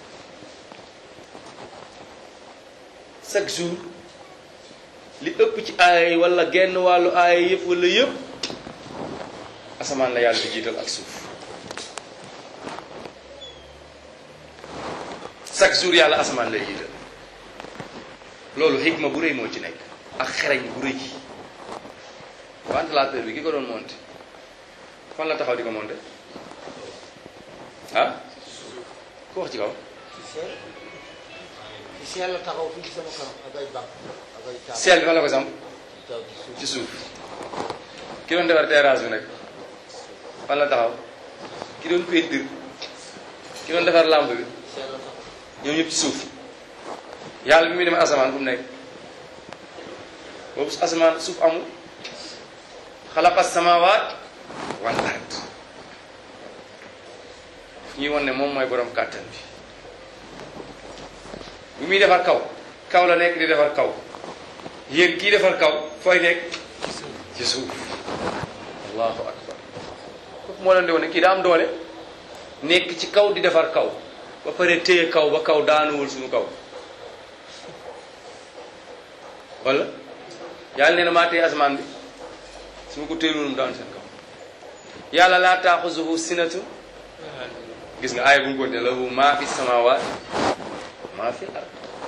chaque jour li ëpp ci aay wala genn wàllu aay yëpp wala yëpp asamaan la yàlla di jiital ak suuf chaque jour yàlla asamaan lay jiital loolu xikma bu rëy moo ci nekk ak xereñ bu rëy ventilateur bi ki ko doon monté fan la taxaw di ko monté ah ku wax ci kaw si yàlla taxaw fii ci sama kanam ak ay bàq ak ay taab seel bi fan la ko samp taw ci suuf ci suuf ki doon defar terrasse bi nag fan la taxaw ki doon peinture ki doon defar lampe bi si yàlla taxaw ñoom ñëpp ci suuf yàlla bi muy dem asamaan fu mu nekk boobu asamaan suuf amul xalaqa samawaat wal ard ñuy won ne moom mooy borom kàttan bi bi muy defar kaw kaw la nekk di defar kaw yéen kii defar kaw fooy nekk ci suuf allahu akbar kooku moo leen di wane kii daa am doole nekk ci kaw di defar kaw ba pare téye kaw ba kaw daanuwul suñu kaw wala yàlla nee na maa téye asamaan bi su ma ko téyeloon mu daanu seen kaw yàlla laa taaxuzuhu sinatu gis nga aaya bu mu ko ne lahu maa fi samawaat maa fi ard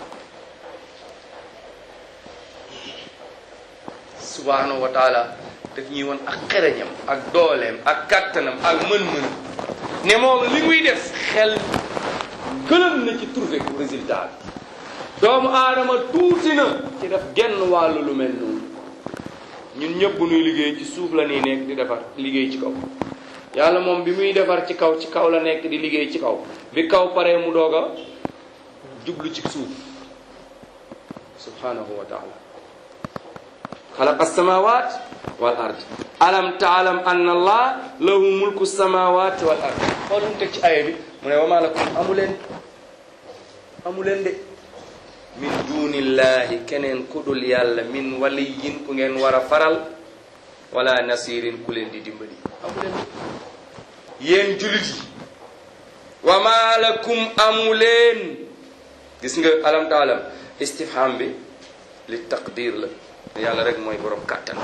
subhanahu wa taala daf ñuy won ak xereñam ak dooleem ak kattanam ak mën-mën ne moom li muy def xel gëlëm na ci trouver ko résultat bi doomu aadama tuuti na ci def genn wàllu lu mel noonu ñun ñëpp bu nuy liggéey ci suuf la nii nekk di defar liggéey ci kaw yàlla moom bi muy defar ci kaw ci kaw la nekk di liggéey ci kaw bi kaw paree mu doog a jublu ci suuf subhanahu wa taala xalaqa alsamawat wal ard alam taalam anna allah lahu mulku samawat wal ard xool mu teg ci aaya bi mu ne wama lakum amu leen amu leen de min dunillahi keneen ku dul yàlla min waliyin ku ngeen war a faral wala nasirin ku leen di dimbali amu leen de yéen julit yi wama lakum amu leen gis nga alam taalam istifham bi li taqdir la yàlla rek mooy borom kàttan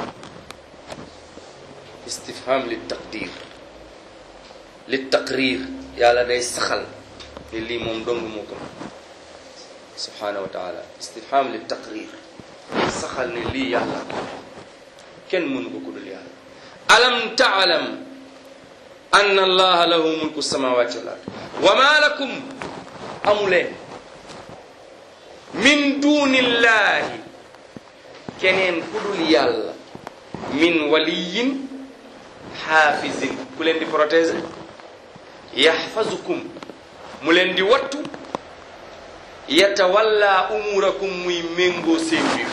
istifham li taqdir li taqrir yàlla day saxal ni lii moom dong moo ko subhanahu wa taala istifham li taqrir saxal ne lii yàlla kenn mënu ko ku dul yàlla alam taalam an allaha lahu mulku samawati wal ard wa ma lakum amuleen min dunillahi keneen ku dul yàlla min waliyin xaafisin ku leen di protéger yaxfazukum mu leen di wattu yatawalla umurakum muy méngoo seen mbir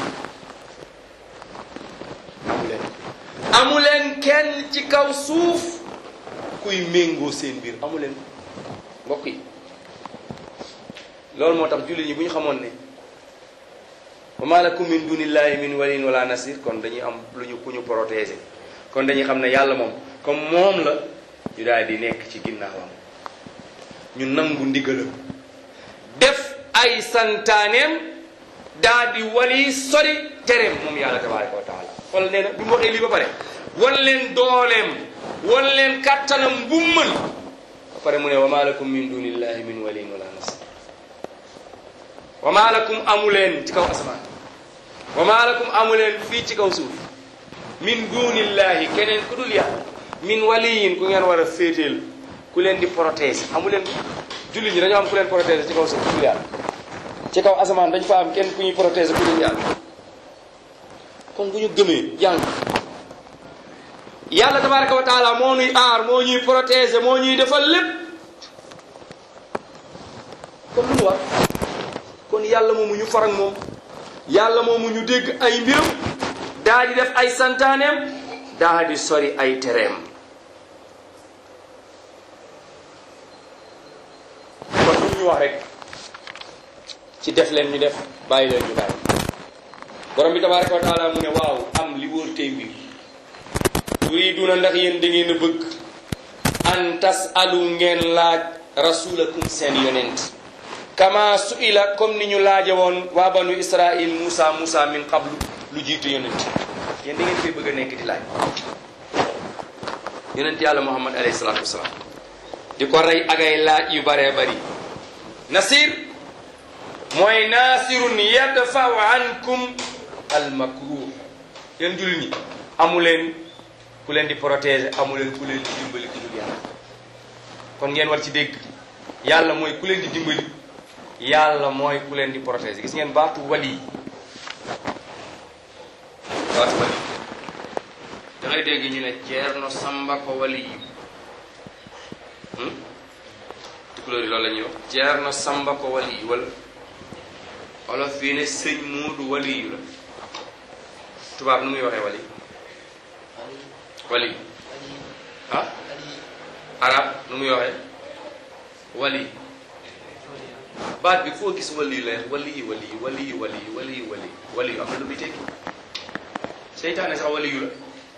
amuleen amuleen kenn ci kaw suuf kuy méngoo seen mbir amuleen mbokk yi loolu moo tax jullit ñi bu ñu xamoon ne wa ma lakum min dunillahi min waliyin wala nasir kon dañuy am lu ñu ku ñu protéger kon dañuy xam ne yàlla moom comme moom la ñu daal di nekk ci ginnaawam ñu nangu ndigalam def ay santaaneem daal di wali sori tereem moom yàlla tabaraka wa taala xool nee na bi mu waxee lii ba pare wan leen dooleem wan leen kàttanam bu mën ba pare mu ne wa ma lakum min dunillahi min waliyin wala nasir wa ma lakum amuleen ci kaw asamaan wa ma lakum amuleen fii ci kaw suuf min dunillahi keneen ku dul yàlla min waliyin ku ngeen war a féeteel ku leen di protéger amuleen jullit ñi dañoo am ku leen protéger ci kaw suuf ku dul yàlla ci kaw asamaan dañ fa am kenn ku ñuy protéger ku dul yàlla kon bu ñu gëmee jàng yàlla tabaraka wa taala moo ñuy aar moo ñuy protéger moo ñuy defal lépp kon lu ñu war kon yàlla moomu ñu farag moom yàlla moomu ñu dégg ay mbiram daa di def ay santaaneem daa di sori ay tereem kon lu ñu wax rek ci def leen ñu def bàyyi leen ñu bàyyi borom bi tabaraka wa taala mu ne waaw am li wóor tey mbir turiduna ndax yéen da ngeen a bëgg an tasalu ngeen laaj rasulakum seen yonent kama suila comme ni ñu laaje woon waa banu israil Musa Musa min qablu lu jiitu yonent yéen da ngeen koy bëgg a nekk di laaj yonent yàlla Muhammad alayhi salaatu wasalaam di ko rey ak ay laaj yu baree bari nasir mooy nasirun yadfau ankum al makruh yéen jullit ñi amu leen ku leen di protéger amu leen ku leen di dimbali ku dul yàlla kon ngeen war ci dégg yàlla mooy ku leen di dimbali yàlla mooy ku leen di protéger gis ngeen baatu wali baatu wali da ngay dégg ñu ne Ceerno Samba ko wali yi tukulóor yi loolu la ñuy wax Ceerno Samba ko wali yi wala wala fii ne sëñ Muudu wali yu la tubaab nu muy waxee wali wali ah arab nu muy waxee wali baat bi foo gis wali la wali yi wali yi wali yi wali yi wali yi wali wali yu am na lu muy tekki seytaane sax wali yu la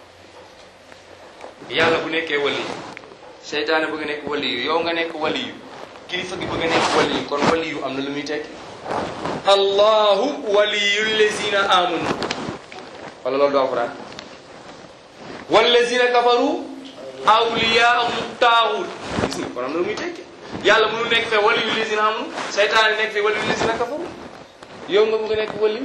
yàlla bu nekkee wali seytaane bëgg nekk wali yu yow nga nekk wali yu kilifa gi bëgg nekk wali yu kon wali yu am na lu muy tekki allahu waliyu lazina amanu wala loolu doo alquran wallazina kafaru awliyaahum taaxut gis nga kon am na lu muy tekki yàlla mënu nekk fee waliyu lazina amanu seytaane nekk fee waliyu lazina kafaru yow nga bëgg a nekk waliyu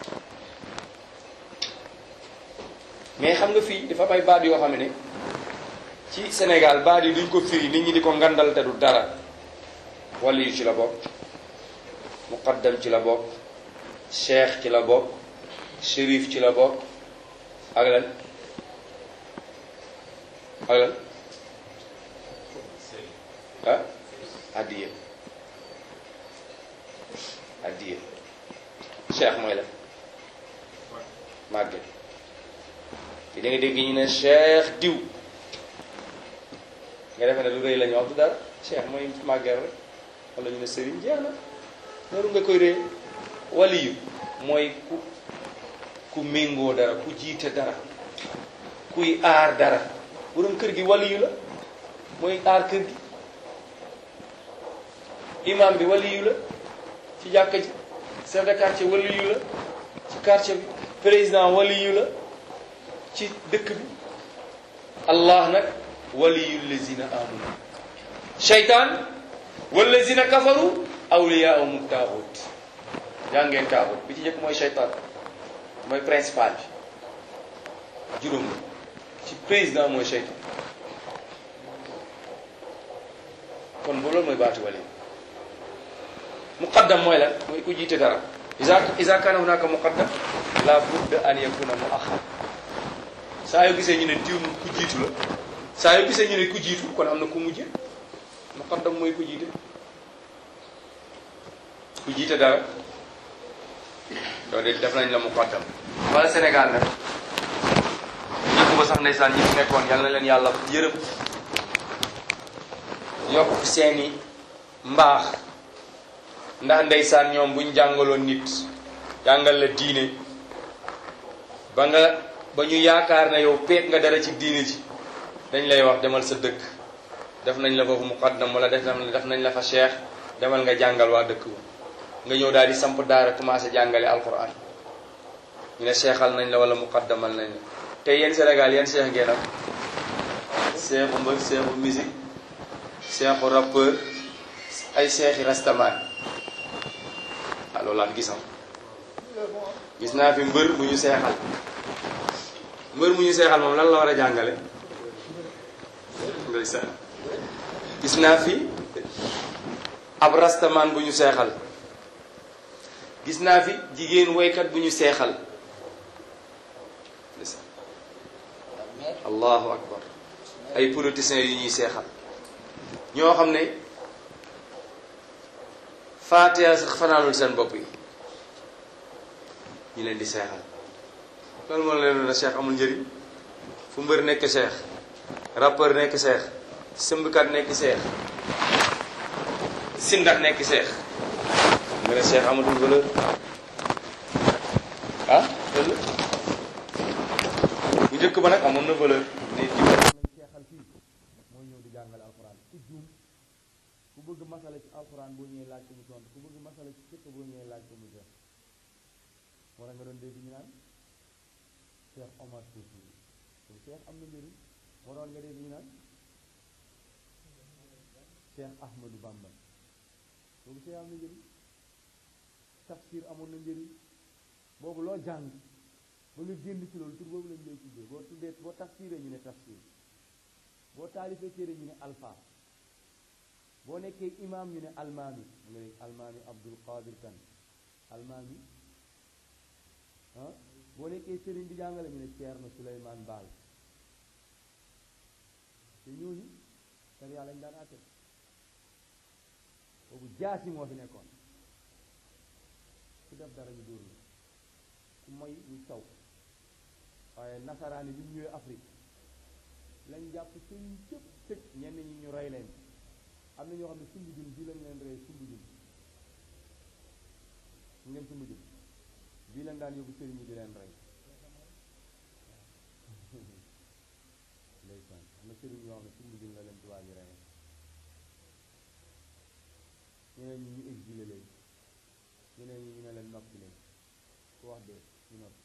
mais xam nga fii dafa may baat yoo xam ne ci Sénégal baat yi duñ ko firi nit ñi di ko ngandal te du dara waliyu ci la bokk muqaddam ci la bokk cheikh ci la bokk shérif ci la bokk ak lan ak lan ah addiye addiye cheikh mooy la màgget te da nga dégg ñu ne cheikh diw nga defe ne lu rëy la ñu wax du dara cheikh mooy màgget rek wala ñu ne sëriñ jeex na loolu nga koy rëy waliyu mooy ku ku méngoo dara ku jiite dara kuy aar dara borom kër gi waliyu la mooy aar kër gi imam bi waliyu la ci jàkka ji chef de quartier waliyu la ci quartier bi président waliyu la ci dëkk bi allah nag waliyu lazina amanu shaytaan wallazina kafaru awliyaahum taaxut jàngeen taaxut bi ci njëkk mooy shaytaan mooy principal bi juróom la ci président mooy shaytaan kon bu loolu mooy baatu wali muqaddam mooy lan mooy ku jiite dara isa isa kana hunaka muqaddam la budda an yakuna mu axar saa yoo gisee ñu ne diw ku jiitu la saa yoo gisee ñu ne ku jiitu kon am na ku mujje muqaddam mooy ku jiite ku jiite dara loolu de def nañ la muqaddam wala Sénégal nag ñëpp ba sax ndeysaan ñi fi nekkoon yal na leen yàlla yërëm yokk seeni mbaax ndax ndeysaan ñoom buñ jàngaloon nit jàngal la diine ba nga ba ñu yaakaar ne yow peeg nga dara ci diine ji dañ lay wax demal sa dëkk def nañ la foofu muqaddam wala def def nañ la fa cheikh demal nga jàngal waa dëkk ba nga ñëw daal di samp daara commencé jàngale alquran ñu ne seexal nañ la wala muqaddamal nañ la te yéen Sénégal yéen seex ngeen ak seexu mbër seexu musique seexu rappeur ay seexi rastamaan waaw loolu laa fi gisam gis naa fi mbër bu ñu seexal mbër mu ñu seexal moom lan la war a jàngale ndeysaan gis naa fi ab rastamaan bu ñu seexal gis naa fi jigéen woykat bu ñu seexal ndeysaan allahu akbar ay politiciens yu ñuy seexal ñoo xam ne faatiha sax fanaanul seen bopp yi ñu leen di seexal loolu moo leen ne cheikh amul njëriñ fu mbër nekk cheikh rappeur nekk cheikh sëmbkat nekk cheikh sindax nekk cheikh nga ne cheikh amatul valeur ah loolu bu njëkk ba nag amoon na valeur nit ñi nañ seexal fii mooy ñëw di jàngale alxuraan ku juum ku bëgg masala ci alxuraan boo ñëwee laaj ko mu tontu ku bëgg masala ci fekk boo ñëwee laaj ko mu jeex moo tax nga doon dégg ñu naan Cheikh Omar Fouti kon Cheikh am na njëriñ moo doon nga dégg ñu naan Cheikh Ahmadou Bamba boobu Cheikh am na njëriñ tafsir amoon na njëriñ boobu loo jàng ba nga génn ci loolu tur boobu lañ lay tuddee boo tuddee boo tafsiree ñu ne tafsir boo taalifee téere ñu ne alpha boo nekkee imam ñu ne almaami nga ne almaami Abdul Qadir Kan almaami ah boo nekkee sëriñ di jàngale ñu ne Ceerno Suleymaan Baal te ñooñu sariya lañ daan àtte boobu jaasi moo fi nekkoon ku def dara ñu dóor la ku moy ñu saw waaye nasaraan yi bi ñu ñëwee Afrique lañ jàpp sëriñ cëpp tëj ñenn ñi ñu rey leen am na ñoo xam ne sumbu jun bii lañ leen rey sumbu jun ñu ngeen sumbu jun bii lañ daan yóbbu sëriñ yi di leen rey ndeysaan am na sëriñ yoo xam ne sumbu jun la leen tubaab yi rey ñeneen ñi ñu exilé leen ñeneen ñi ñu ne leen noppi leen ku wax de ñu noppi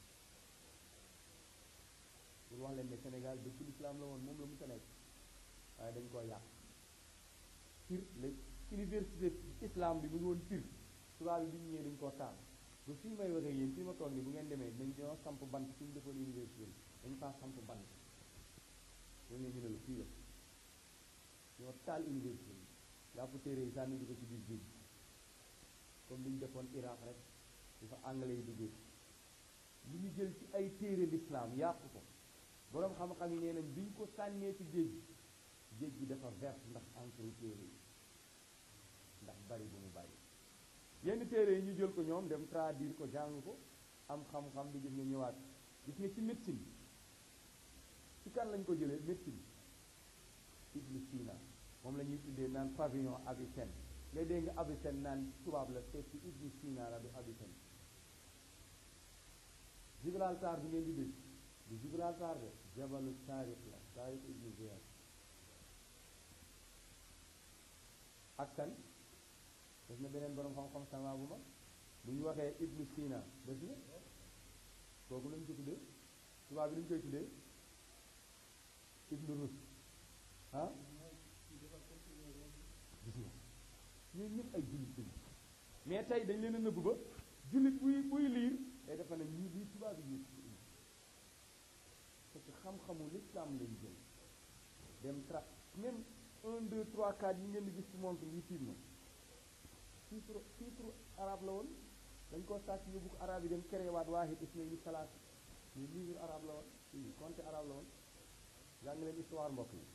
pour wax leen ne Sénégal dëkk l'islam la woon moom la mu sa nekk waaye dañ koo yàq Pire la université islam bi mu ngi woon Pire tubaab bi bi ñu ñëwee dañ koo taal ba fii may waxee yéen fii ma toog ni bu ngeen demee dañ ñoo samp bant fi ñu defoon université bi dañ faa samp bant loolu ñu ne la fii la ñoo taal université bi jàpp téere yi sànni di ko ci biir géej gi comme li ñu defoon Irak rek di fa anglais yi duggee li ñu jël ci ay téere lislaam yàq ko boroom xam-xam yi nee nañ biñ ko sànnee ci géej gi géej gi dafa vert ndax encre téere yi ndax bari bu mu bari yenn téere yi ñu jël ko ñoom dem traduire ko jàng ko am xam-xam bi gis nga ñëwaat gis nga ci médecine ci kan lañ ko jëlee médecine Ibn Sina moom la ñuy tuddee naan pavillon Avicenne ngay dégg nga Avicenne naan tubaab la fekk Ibn Sina la du Avicenne Gibraltar bi ngeen di dégg du Gibraltar de jabalu Tariq la Tariq Ibn Ziyad ak kan def na beneen borom xam-xam sama bu mag bu ñu waxee Ibn Sina def na kooku lañ ko tuddee tubaab bi lañ koy tuddee Ibn Rus ah gis nga ñooñu ñëpp ay jullit lañu mais tey dañ leen a nëbb ba jullit buy buy liir day defa ne ñii lii tubaab yi ñu parce que xam-xamu l'islam lañ jël dem tra même un deux trois quatre yi ngeen di gis ci montre yi tiim na titre titre arabe la woon dañ koo sàcc yóbbu ko arabe yi dem créé waat waahid isnayni salaat ñu livre arabe la woon i compte arabe la woon jàng leen histoire mbokk yi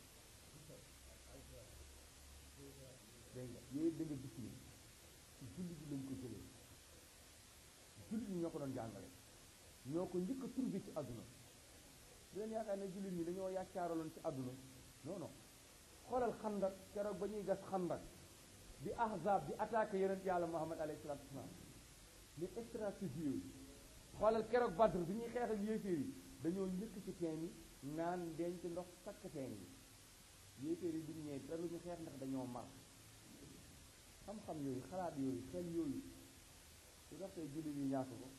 dégg nga yooyu da nga gis ni ci jullit yi lañ ko jëlee jullit ñi ñoo ko doon jàngale ñoo ko njëkk a trouvé ci àdduna di leen yaakaar ne jullit ñi dañoo yàccaaraloon ci àdduna non non xoolal xandak keroog ba ñuy gas xandak bi ahzab di attaqué yonent yàlla muhammad alayhi salatu wasalaam mais stratégie yooyu xoolal keroog badr bi ñuy xeex ak yéeféer yi dañoo njëkk ci teen yi naan denc ndox sakk teen yi yéeféer yi duñu ñëwee te lu ñu xeex ndax dañoo mar xam-xam yooyu xalaat yooyu xel yooyu su tax tey jullit yi ñàkk ko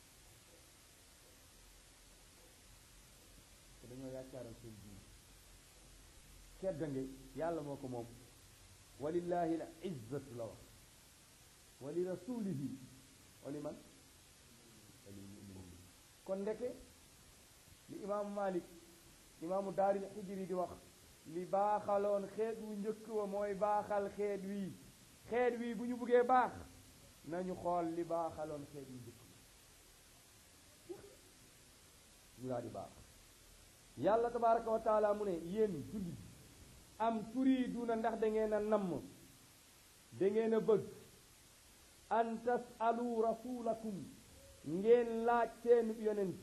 te dañoo yaakaaral seen diin keddange yàlla moo ko moom walillahi la izzatu la wax wa li rasulihi wa li man wa lil muminin kon ndeke li imaamu malik imaamu daaril xijri di wax li baaxaloon xeet wu njëkk wa mooy baaxal xeet wii xeet wii bu ñu buggee baax nañu xool li baaxaloon xeet wu njëkk ñu daal di baax yàlla tabaraka wa taala mu ne yéen jullit am turiiduna ndax da ngeen a namm da ngeen a bëgg an tasalu rasulakum ngeen laaj seen yonent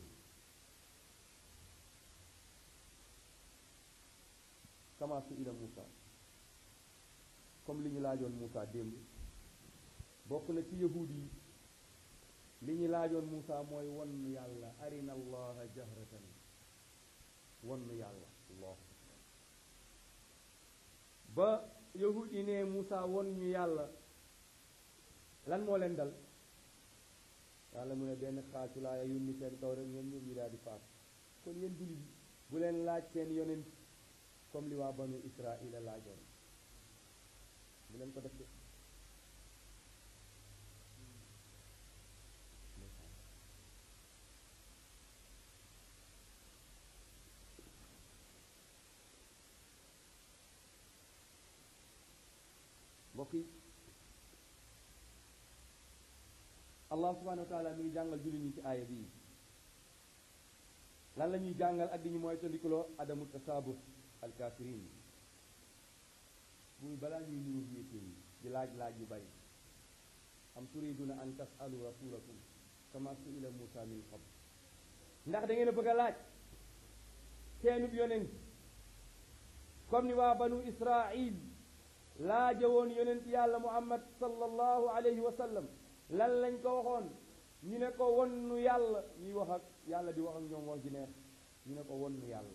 kama su ila Muusa comme li ñu laajoon Muusa démb bokk na ci yahuud yi li ñu laajoon Muusa mooy won yàlla arina allaha jahratan won yàlla allah ba yahud yi ne Muusa won ñu yàlla lan moo leen dal yàlla mu ne benn xaacu laa yónni seen kaw rek ñoom ñoom ñu daal di faat kon yéen jullit yi bu leen laaj seen yonent comme li waa banu Israila laajoon bu leen ko def de mbokk yi allah subhanahu wa taala mi ngi jàngal jullit ñi ci aaya bii lan la ñuy jàngal ak di ñu mooy tandikuloo adamu tasaabut alkafirin muy balaa ñuy nuru yéetéen yi di laaj-laaj yu bari am turiduna an tasalu rasulakum kama suila Musa min qabl ndax da ngeen a bëgg a laaj seenub yonent comme ni waa banu Israil laaja woon yonent yàlla muhammad sallallahu alayhi wa sallam lan lañ ko waxoon ñu ne ko wonnu yàlla ñuy wax ak yàlla di wax ak ñoom wax ji neex ñu ne ko wonnu yàlla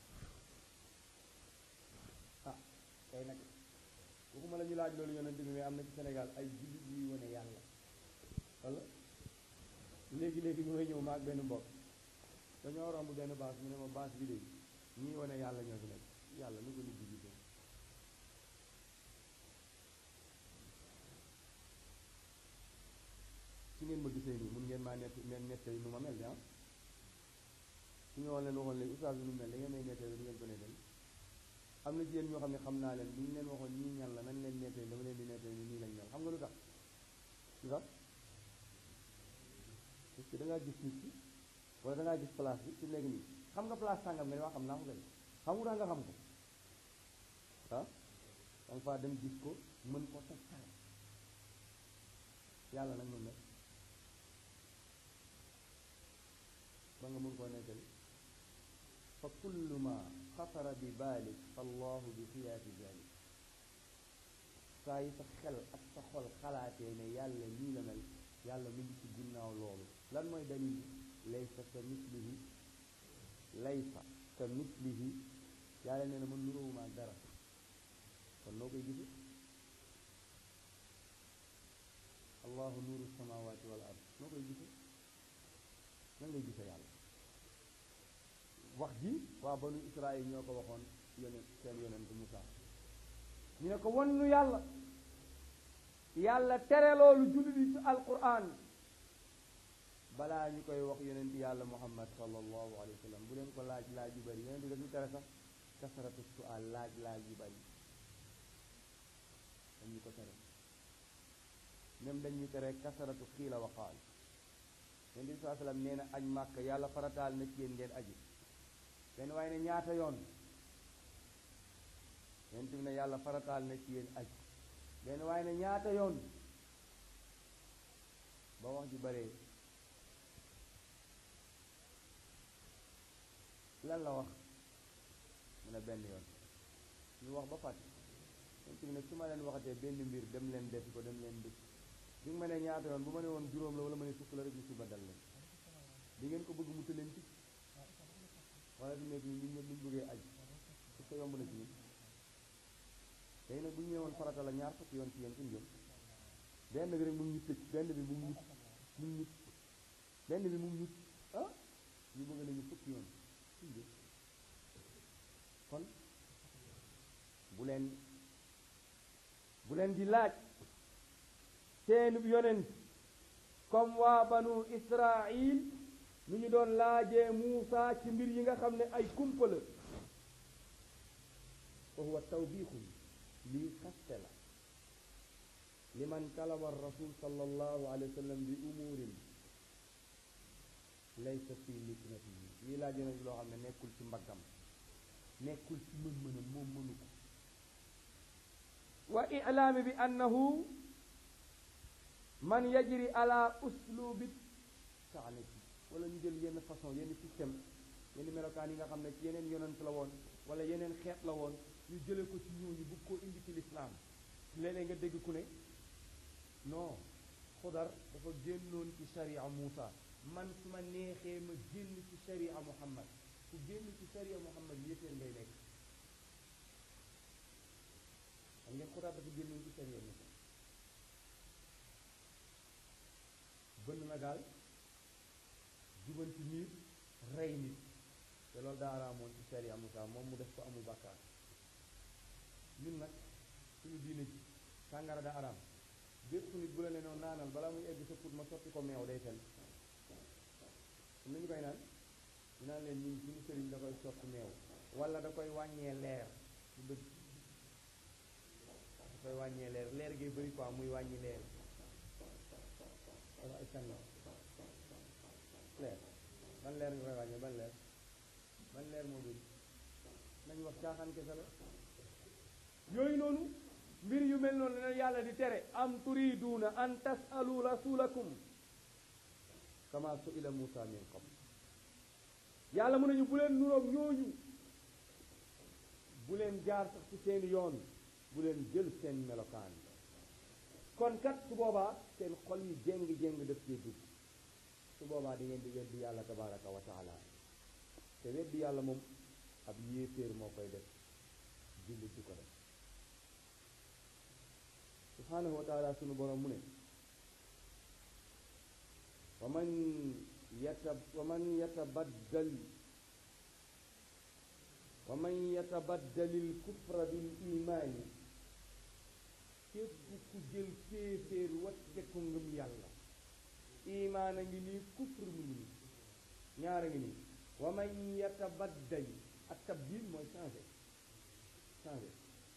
ah tey nag waxuma la ñu laaj loolu yonent bi mais am na ci Sénégal ay jullit yuy wone yàlla wala léegi-léegi ñu may ñëw maag benn mbokk dañoo romb benn baas mu ne ma baas bi léegi ñii wone yàlla ñoo fi nekk yàlla lu ko nit di gisee su ngeen ma gisee nii mun ngeen maa nett neen nettali nu ma mel de ah su ñu waxoon leen waxoon léegi oustaz bi nu mel da ngeen may nettali du ngeen ko nettali am na jigéen ñoo xam ne xam naa leen bu ñu leen waxoon ñii ñan la nañ leen nettali dama leen di nettali ni nii lañ mel xam nga lu tax lu tax parce que da ngaa gis nit ki wala da ngaa gis place bi ci nekk nii xam nga place sàngam nga ne waa xam naa ko kay xam nga nga xam ko ah da nga faa dem gis ko mën ko tegtal yàlla nag mën na ba nga mën koo nettali fa kullu ma xatara bi baalik fallahu bi xiyaafi zalik saa yi sa xel ak sa xol xalaatee ne yàlla nii la mel yàlla mu ngi ci ginnaaw loolu lan mooy dalil laysa ka mislihi laysa ka mislihi yàlla nee na man nuróowuma ak dara kon noo koy gise allahu nuuru samawati wal ard noo koy gise nan ngay gise yàlla wax ji waa banu israil ñoo ko waxoon yonent seen yonent Musaa ñu ne ko won nu yàlla yàlla tere loolu jullit yi ci alquran balaa ñu koy wax yonent yàlla muhammad sallallahu alayhi wa sallam bu leen ko laaj laaj yu bari yonent dañu tere sax kasaratu sual laaj laaj yu bari dañu ko tere même dañuy tere kasaratu xiila wa qaal yonent bi saa sallam nee na aj màkk yàlla farataal na ci yéen ngeen aji benn waaye ne ñaata yoon yonent bi ne yàlla farataal na ci yéen aj benn waaye ne ñaata yoon ba wax ji baree lan la wax mu ne benn yoon ñu wax ba fàtte yonent bi ne su ma leen waxatee benn mbir dem leen defi ko dem leen def bi nga ma ne ñaata yoon bu ma ne woon juróom la wala ma ne fukk la rek ñu suba dal leen di ngeen ko bëgg mu tëleen ci wala fi nekk nii ñun ñëpp ñu bëggee aj est-ce que yomb na ci ñun tey nag bu ñu ñëwoon farata la ñaar fukki yoon ci yéen suñu jëm benn bi rek mu ngi ñu tëj benn bi mu ngi ñu mu ngi ñu benn bi mu ngi ñu ah ñu bëgg nañu fukki yoon suñu jëm kon bu leen bu leen di laaj seenub yonent comme waa banu Israil nu ñu doon laajee Muusa ci mbir yi nga xam ne ay kumpa la fa huwa tawbiixun lii xaste la liman talaba rasul sallallahu alayhi wa sallam bi umurin laysa fi miknatihi lii laaj yonent loo xam ne nekkul ci mbaggam nekkul ci mën-mënam moom mënu ko wa ilaami bi annahu man yajri ala uslubi taanati wala ñu jël yenn façon yenn système yenn melokaan yi nga xam ne ci yeneen yonent la woon wala yeneen xeet la woon ñu jële ko ci ñooñu bëgg koo indi ci lislaam léeg-léeg nga dégg ku ne non xudar dafa génnoon ci sharia Muusa man su ma neexee ma génn ci sharia Muhammad ku génn ci sharia Muhammad yéeféer ngay nekk xam ngeen xudar dafa génnoon ci sharia Muusa bënn na gaal jubanti miir rey nit te loolu daa araamoon ci sharia Muusa moom mu def ko amul bàkkaar ñun nag suñu diine ji sàngara da araam bépp nit bu la ne noonu naanal balaa muy egg sa put ma sotti ko meew day fen am nañu koy naan ñu naan leen ñun suñu sëriñ da koy sotti meew wala da koy wàññee leer bu dëgg da koy wàññee leer leer gi bëri quoi muy wàññi leer wala ay fen la leer ban leer nga koy wàññee ban leer ban leer moo bëri nañu wax caaxaan kese la yooyu noonu mbir yu mel noonu la yàlla di tere am turiduuna an tasalu rasulakum kama suila Musa min qabl yàlla mu nañu bu leen nuroog ñooñu bu leen jaar sax ci seen yoon bu leen jël seen melokaan kon kat su boobaa seen xol yi jéng-jéng def cee dugg su boobaa di ngeen di weddi yàlla tabaraka wa taala te weddi yàlla moom ab yéeféer moo koy def jullit du ko def subhanahu wa taala sunu borom mu ne wa man yata wa man yatabaddal wa man yatabaddalil kufra bil imaani képp ku jël kéeféer wacce ko ngëm yàlla imaan a ngi nii kufr mu ngi nii ñaar a ngi nii wa man yatabaddal ak tabdil mooy changé changé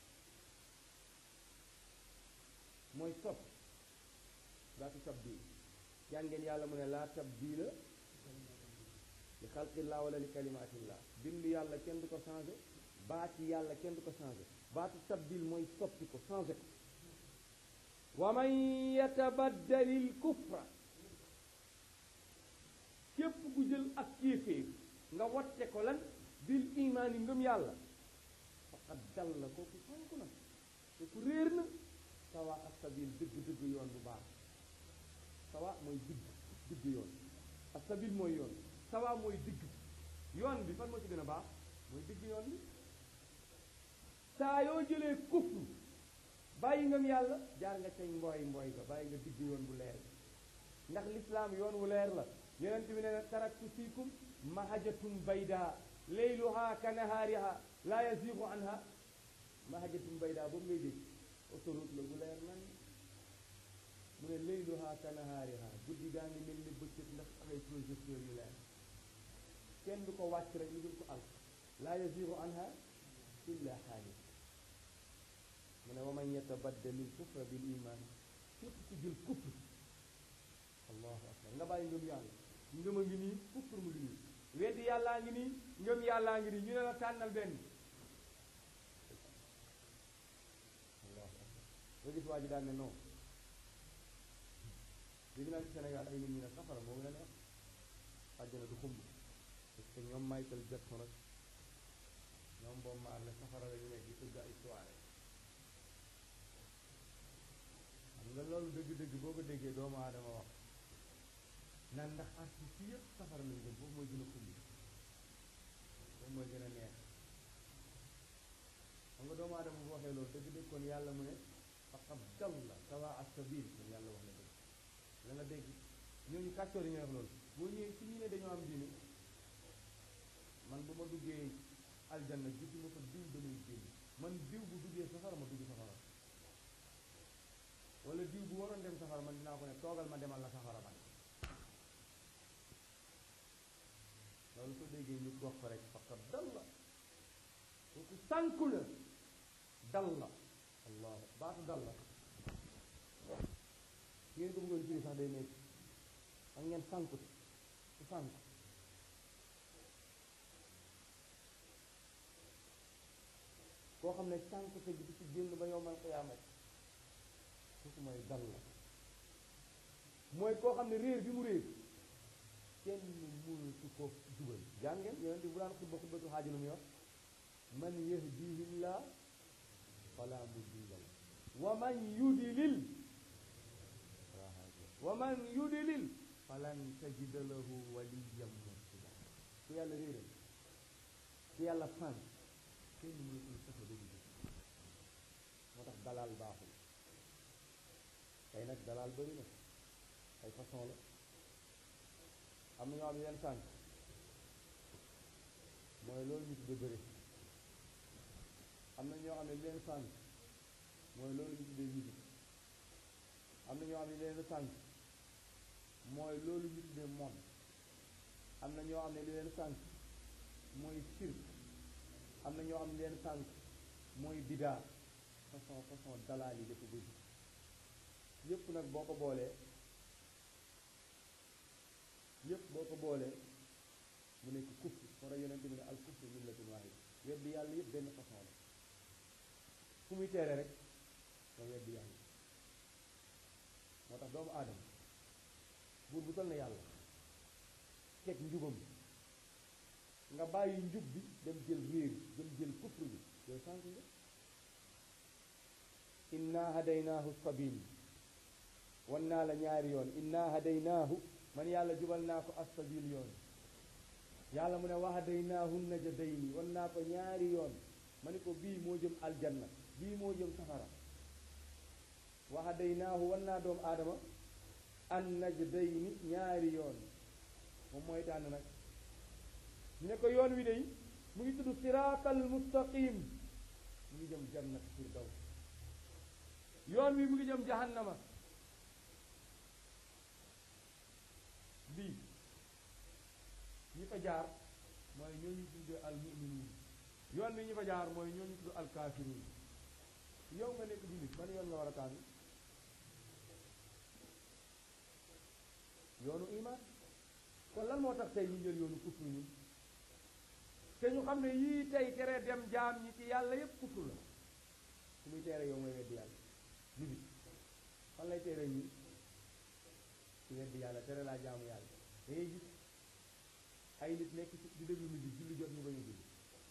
mooy sopp baatu tabdil jàngeen yàlla mu ne laa tabdila li xalqillah wala li kalimatillah bindu yàlla kenn du ko changé baati yàlla kenn du ko changé baatu tabdil mooy soppi ko changé ko wa man yatabaddalil kufra képp ku jël ak kéeféer nga watte ko lan bil imaani ngëm yàlla faqad dalla kooku sanku na kooku réer na sawa ak sabil dëgg dëgg yoon bu baax sawa mooy digg digg yoon ak sabil mooy yoon sawa mooy digg yoon bi fan moo ci gën a baax mooy digg yoon bi saa yoo jëlee kufru bàyyi ngëm yàlla jaar nga cay mbooy mbooy ga bàyyi nga digg yoon bu leer ndax lislaam yoon wu leer la yonent bi ne na taraktu fiikum mahajatum bayda leyluha ka nahaariha la yazigu anha mahajatum bayda boobu ngay dégg autoroute la bu leer nan mu ne leyluha ka nahaariha guddi gaa ngi mel ni bëccëg ndax ay projecteur yu leer kenn du ko wàcc rek lu dul ko al la yazigu anha illa xaalis mu ne wa man yatabaddalil kufra bil iman képp ku jël kufr allahu akbar nga bàyyi ngëm yàlla ngëm a ngi nii kufr mu ngi nii weddi yàllaa ngi nii ngëm yàllaa ngi nii ñu ne la tànnal benn allahu akbar nga gis waa ji daan ne non léegi naa ci Sénégal ay nit ñi ne safara moo gën a neex àjjana du xumb parce que ñoom Michael Jackson ak ñoom boobu maar ne safara la ñu nekk di tëgg ay soirée xam nga loolu dëgg-dëgg boo ko déggee doomu aadama wax nan ndax artiste yi yëpp safara lañu jëm foofu mooy gën a xumbi foofu mooy gën a neex xam nga doomu aadama bu waxee loolu dëgg-dëgg kon yàlla mu ne faqad dalla sawa as-sabil kon yàlla wax na dëgg la nga dégg ñooñu kàccoor yi ñuy wax loolu boo ñëwee ci ñu ne dañoo am diine man bu ma duggee aljanna gis ma ko diw damay génn man diw bu duggee safara ma dugg safara wala diw bu waroon dem safara man dinaa ko ne toogal ma demal la safara man loolu ko déggee ñu wax ko rek faqat dal la kooku sànku la dal la allah baatu dal la ngeen ko bëggoon firi sax day nekk xam ngeen sànku ku sànku koo xam ne sànku te gi di ci génn ba yowmal qiyaamat kooku mooy dal la mooy koo xam ne réer bi mu réer kenn mënatu ko jubal jàng ngeen yonent bi bu daan xutba xutbatu xaaji lu muy wax man yahdihillah fala mudilla la wa man yudlil wa man yudlil falan tajida lahu waliyan mursida ku yàlla réeral ku yàlla fan kenn mënatul fexe ba jubal moo tax dalal baaxul tey nag dalal bëri na ay façon la am na ñoo xam ne leen sànq mooy loolu ñu tudde bëri am na ñoo xam ne leen sànq mooy loolu ñu tuddee musique am na ñoo xam ne leen sànq mooy loolu ñu tuddee mon am na ñoo xam ne li leen sànq mooy sirk am na ñoo xam ne leen sànq mooy bidaa façon façon dalaal yi dafa bëri yépp nag boo ko boolee yépp boo ko boolee mu nekk kufr moo tax yonente bi ne al kufr millatun waahida weddi yàlla yépp benn façon la fu muy teere rek nga weddi yàlla moo tax doomu aadama buur bu toll na yàlla teg njubam nga bàyyi njub bi dem jël réer dem jël kufr bi yow sànq nga inna hadaynaahu sabil wan naa la ñaari yoon inna hadaynaahu man yàlla jubal naa ko assabil yoon yàlla mu ne wa hadaynaahu najadayni wan naa ko ñaari yoon ma ne ko bii moo jëm aljanna bii moo jëm safara wa hadaynaahu wan naa doom aadama an najdayni ñaari yoon moom mooy tànn nag ñu ne ko yoon wi day mu ngi tudd siraatal mustaqim mu ngi jëm jannat firdaws yoon wi mu ngi jëm jahannama bii ñi fa jaar mooy ñooñu tuddee al muminuun yoon bi ñi fa jaar mooy ñooñu tudd al kaafiruun yow nga nekk jullit ban yoon nga war a tànn yoonu iman kon lan moo tax tey ñu jël yoonu kufru ñun te ñu xam ne yii tey tere dem jaam ñi ci yàlla yépp kufru la su muy tere yow mooy weddi yàlla bibi fan lay tere ñi ci weddi yàlla tere laa jaamu yàlla da ngay gis ay nit nekk ci di déglu musique julli jot ñu bañ a julli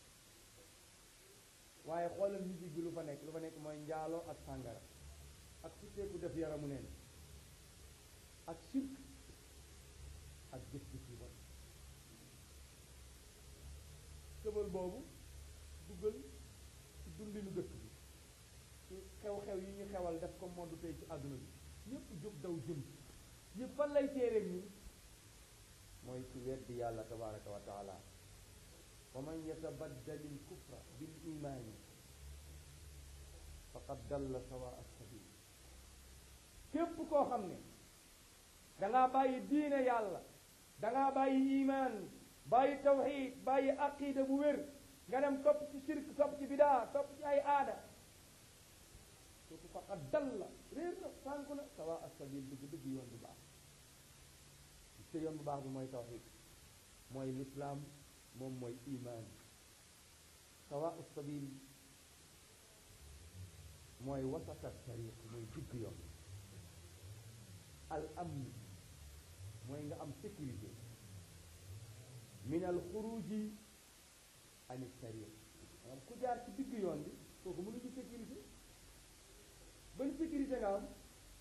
waaye xoolal musique bi lu fa nekk lu fa nekk mooy njaaloo ak sàngara ak sutteeku def yaramu neen ak sirk ak jëf ci ci bon tëbal boobu duggal ci dundinu dëkk bi ci xew-xew yi ñu xewal def ko monde tey ci àdduna bi ñëpp jóg daw jëm ñëpp fan lay téereeg ñi mooy ci weddi yàlla tabaraka wa taala wa man yatabaddali l kufra bil imaani faqad dalla sawa assabil képp koo xam ne dangaa bàyyi diine yàlla dangaa bàyyi imaan bàyyi tawxid bàyyi aqida bu wér nga dem topp ci shirk topp ci bidaa topp ci ay aada kooku faqad dalla réer na sànku na sawa assabil dëgg dëgg yoon bu baax te yoon bu baax bi mooy tawxid mooy lislaam moom mooy imaan sawa assabil mooy wasata tariq mooy digg yoon al amn mooy nga am sécurité min al xuruji an tariq maanaam ku jaar ci digg yoon bi kooku mënu ci sécurité ban sécurité nga am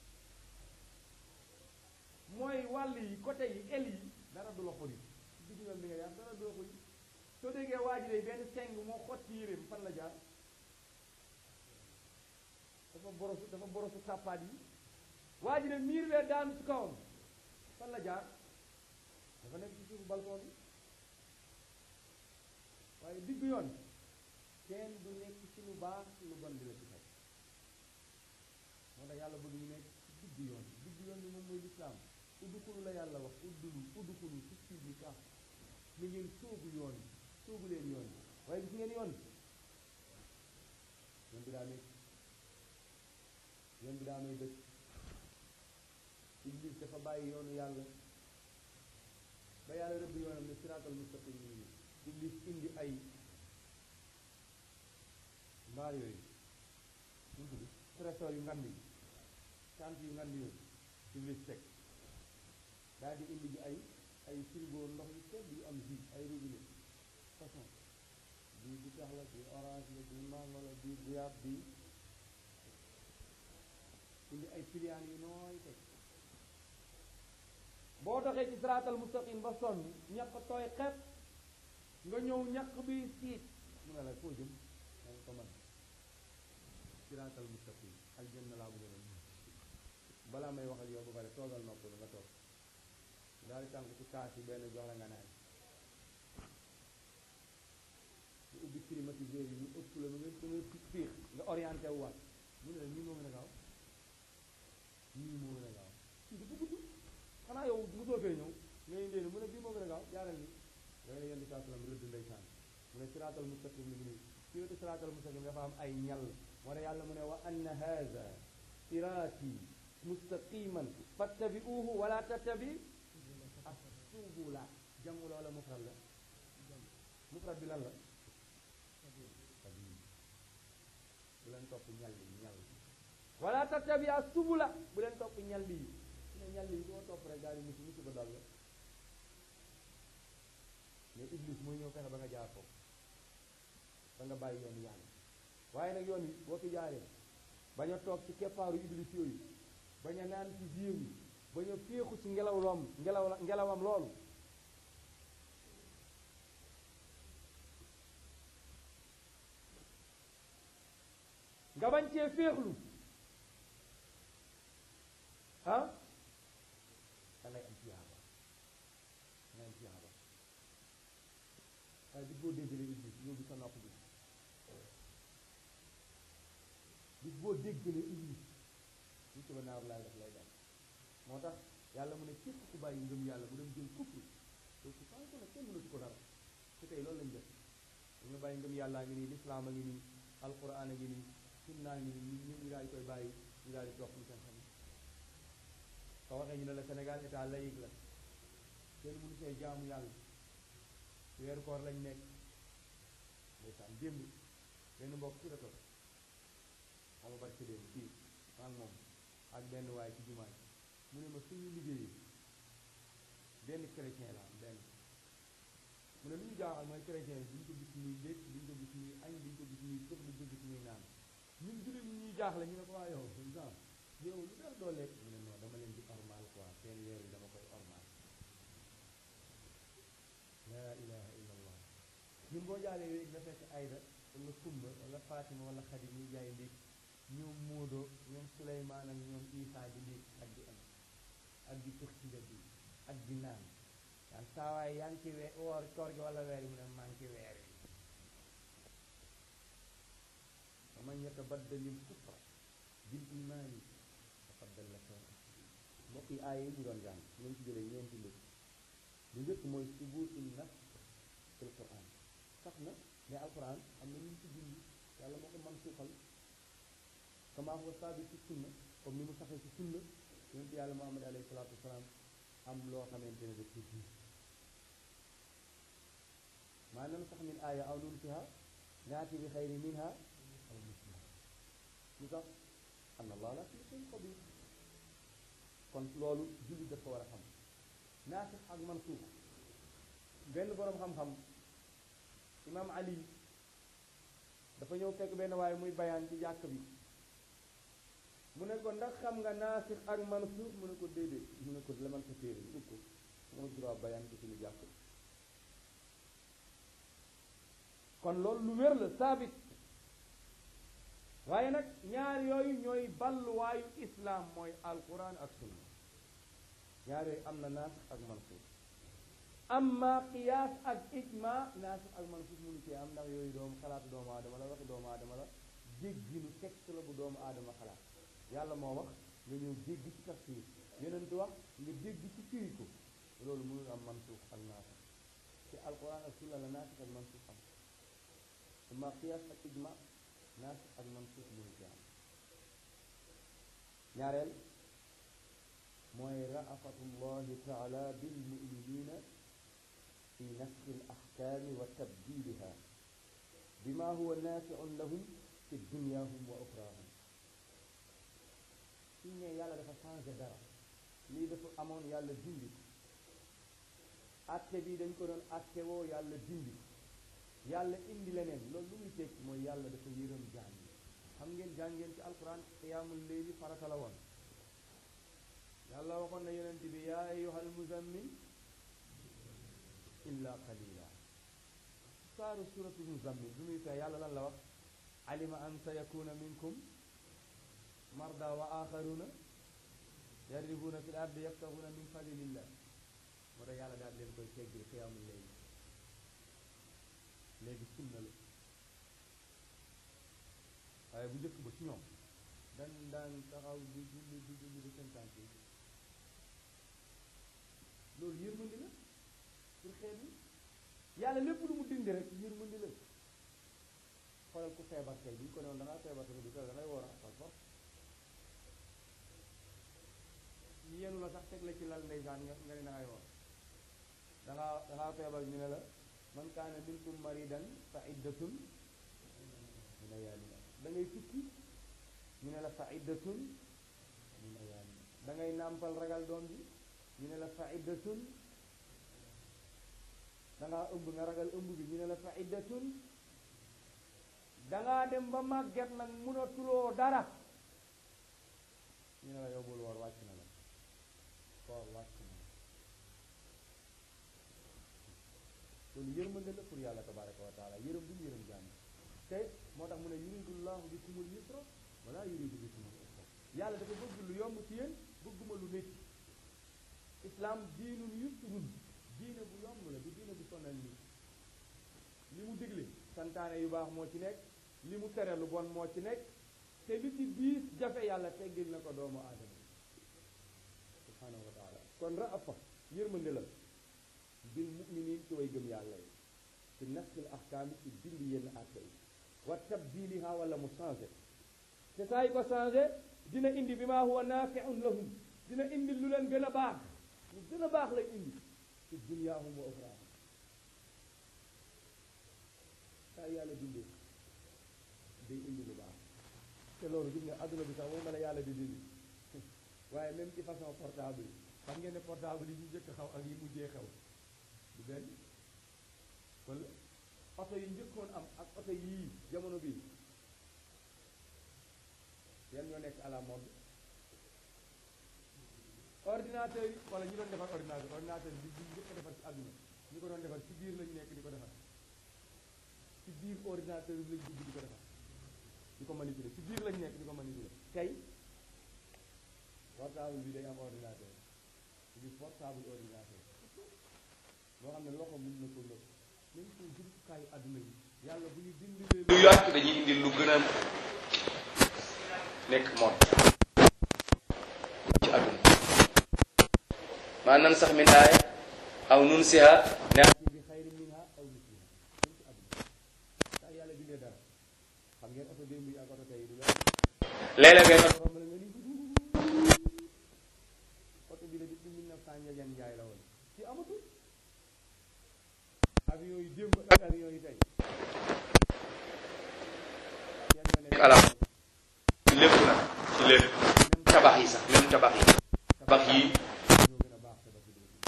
mooy wàll yi côté yi el yi dara du la xori ci digg yoon bi nga jaar dara du la xori soo déggee waa ji day benn seng moo xotti yéreem fan la jaar dafa borosu dafa borosu tàppaat yi waa ji ne miir bee daanu ci kawam fan la jaar dafa nekk ci suufu balcon bi waaye digg yoon kenn du nekk ci lu baax lu bon di la ci fekk moo tax yàlla bëgg ñu nekk ci digg yoon digg yoon bi moom mooy lislaam uddukulu la yàlla wax uddulu uddukulu ci sii bi kaax mi ngeen sóobu yoon sóobu leen yoon waaye gis ngeen yoon yoon bi daa nekk yoon bi daa may dëkk iblis dafa bàyyi yoonu yàlla ba yàlla rëbb yoonam ne siraatal mustaqim nii iblis indi ay mbaar yooyu ñu tudd trésor yu ngand yi sant yu ngand yooyu iblis teg daal di indi ji ay ay frigo ndox yu sedd yu am jus ay robinet façon bii bi tax la bii orange la bii mango la bii guyaab bii indi ay piliyaan yu nooy teg boo doxee ci siraatal mustaqim ba sonn ñaq tooy xepp nga ñëw ñaq bi siit mu ne la foo jëm da nga ko mën siraatal mustaqim aljanna laa bëgg a balaa may wax ak yow ba pare toogal nopp nga toog daal di tànk ci kaas yi benn jox la nga naan ñu ubbi climatiseur yi ñu ëpp la ba nga ba nga fiix nga orienté wu waat mu ne la nii moo gën a gaaw nii moo gën a gaaw kii dafa gudd xanaa yow mosoo fee ñëw nga indee mu ne bii moo gën a gaaw jaaral ni da nga yenn saa salaam rëdd ndeysaan mu ne siraatal mustaqim mi ngi nii ci wetu siraatal mustaqim dafa am ay ñal moo tax yàlla mu ne wa anna haza siraati mustaqiman fattabi'uhu wala tattabi as-subula jamu loola mufrad la mufrad bi lan la bu leen topp ñal yi ñal wala tattabi as-subula bu leen topp ñal yi ne ñal yi doo topp rek daal di musi musi ba dal la mais iblis mooy ñëw fexe ba nga jaar foofu ba nga bàyyi yoonu yàlla waaye nag yoon wi boo fi jaaree bañ a toog ci keppaaru iblis yooyu bañ a naan ci biir yi bañ a féexu ci ngelaw loom ngelaw la ngelawam loolu nga bañ cee féexlu ah da ngay am tiyaaba da ngay am tiyaaba waaye bis boo déggalee iblis ñëw bi sa nopp bi bis boo déggalee iblis ñu ci ba naaru laay def lay dem moo tax yàlla mu ne képp ku bàyyi ngëm yàlla bu dem jël kufru donc su ko nag kenn mënatu ko dara te tey loolu lañ def dañu bàyyi ngëm yàllaa ngi nii lislaam a ngi nii alquran a ngi nii sunnaa ngi nii ñun ñu daal di koy bàyyi ñu daal di topp ñu seen xam soo waxee ñu ne la Sénégal état laïque la kenn mënu see jaamu yàlla weeru koor lañ nekk ndeysaan démb benn mbokk ci la toog xama barke démb fii maa ngi moom ak benn waaye ci jumaa ji mu ne ma suñu liggéeyee benn chrétien la am benn mu ne lu ñu jaaxal mooy chrétien yi duñ ko gis muy léeg duñ ko gis muy añ duñ ko gis muy sëf duñ ko gis muy naan ñun jullit ñi ñuy jaaxle ñu ne ko waa yow genre yow lu tax doo lekk mu ne non dama leen di ormal quoi seen weer yi dama koy ormal laa ilaha illa allah ñun boo jaalee yooyu nga fekk ayda wala kumba wala fatima wala xadi ñuy jaay ndéeg ñoom Moodo ñoom Suleymaan ak ñoom Isaa di ndéeg ak di am ak di tux ci mbedd yi ak di naan daan saawaay yaa ngi ci weer woor koor gi wala weer yi mu ne maa ngi ci weer yi wa man yatabaddalil kufra bil imaani faqad dalla sawa'an mbokk yi aaya yi ñu doon jàng nañ ci jëlee ñeenti mbir lu njëkk mooy subuutul nafs fil quran sax na mais alquran am na ñu ci dindi yàlla moo ko man suuxal kama huwa saabit ci sunna comme ni mu saxee ci sunna yonent yàlla muhammad alayhi salaatu wasalaam am loo xamante ne daf ko ji maa nan sax min aaya aw nunsiha naati bi xayri minha aw misliha lu tax anna allah la kulli shay'in qadir kon loolu julli dafa war a xam naasix ak mansuux benn boroom xam-xam imam ali dafa ñëw fekk benn waaye muy bayaan ci jàkk bi mu ne ko ndax xam nga naasix ak mansuux mu ne ko déedéet mu ne ko lemal sa téere ub ko moo droit bayaan ci suñu jàkk kon loolu lu wér la saabit waaye nag ñaar yooyu ñooy balluwaayu islaam mooy alquran ak sunna ñaar yooyu am na naasix ak mansuux amma qiyaas ak ijma naasix ak mansuux mënu cee am ndax yooyu doomu xalaatu doomu aadama la waxi doomu aadama la jégginu texte la bu doomu aadama xalaat yàlla moo wax nga ñëw dégg ci tafsir yonent wax nga dégg ci firi ko loolu mënul am mansuux ak naasix ci alquran ak sunna la naasix ak mansuux am amma qiyaas ak ijma naasix ak mansuux mënu ci am ñaareel mooy raafatu llahi taala bilmuminina fi nasxi alaxkaami wa tabdiliha bima huwa naafiun lahum fi dunyahum wa oxrahum suñ ne yàlla dafa changé dara lii dafa amoon yàlla dindi ko atte bi dañ ko doon atte woo yàlla dindi ko yàlla indi leneen loolu lu muy tekki mooy yàlla dafa yërëm jaam yi xam ngeen jàng ngeen ci alquran qiyaamul leyli farata la woon yàlla waxoon na yonent bi yaa ayyuhal muzammil illa qalila saaru suratu muzammil bi muy fee yàlla lan la wax alima an sayakuna minkum marda wa axaruna yadribuna fi l ardi yabtaxuna min fadlillah moo tax yàlla daal leen koy teggil qiyaamul leyli léegi sunna la waaye bu njëkk ba ci ñoom dañ daan taxaw di julli di julli di seen tànk yi loolu yërmandi la pour xeet yi yàlla lépp lu mu dindi rek yërmandi la xoolal ku feebar tey bu ñu ko newoon da ngaa feebar tey du ko da ngay woor par force ñu yenu la sax teg la ci lal ndeysaan nga nga ne da ngay woor da ngaa da ngaa feebar ñu ne la man kaana minkum maridan fa iddatun min ayaamin da ngay tukki ñu ne la fa iddatun min ayaamin da ngay nàmpal ragal doom bi ñu ne la fa iddatun da ngaa ëmb nga ragal ëmb bi ñu ne la fa iddatun da ngaa dem ba màgget nag munatuloo dara ñu ne la yow bul woor wàcc na la koor wàcc na la loolu yërmande la pour yàlla tabaraka wa taala yërëm bi mu yërëm jàmm te moo tax mu ne yuridullahu bikumul yusra wala yuridu bikumul usra yàlla dafa bëgg lu yomb ci yéen bëgguma lu métti islam diinun yusrun diine bu yomb la du diine bu sonal nit li mu digle santaane yu baax moo ci nekk li mu tere lu bon moo ci nekk te li ci biis jafe yàlla teggil na ko doomu aadama subhanahu wa taala kon raafa yërmande la bil muminin ci way gëm yàlla yi ci naskil ahkaami ci dindi yenn atte yi wa tabdiliha wala mu changé te saa yi ko changé dina indi bi maa huwa naafiun lahum dina indi lu leen gën a baax lu gën a baax lay indi fi dunyaahum wa uxraahum saa yàlla bindee day indi lu baax te loolu gis nga adduna bi sax moom la yàlla di dindi waaye même ci façon portable yi xam ngeen ne portable yi ñu njëkk xaw ak yi mujjee xew du benn wala oto yi njëkkoon am ak oto yii jamono bii yan ñoo nekk à la mode ordinateur yi wala ñu doon defar ordinateur ordinateur bi bi njëkk a defar ci àdduna ñu ko doon defar ci biir lañu nekk di ko defar ci biir ordinateur bi lañ dugg di ko defar di ko manipuler ci biir lañ nekk di ko manipuler tey portable bi day am ordinateur bi portable ordinateur loo xam ne loxo mën na ko lëpp même suñ jumtukaayu àdduna yi yàlla bu ñu dindilee lu yàq dañuy indi lu gën a nekk moom ci àdduna maanaam sax min aaya aw nun siha naati bi xayri minha aw misliha même ci àdduna saa yàlla bindee dara xam ngeen oto démb yi ak oto tey du la léeg-léeg ngay doon romb la nga ni oto bi la depuis mille neuf cent njajan njaay la woon ci amatul avion yi démb ak avion yi tey yan ñoo nekk alam ci lépp nag ci lépp tabax yi sax même tabax yi tabax yi ñoo gën a baax tabax yi léegi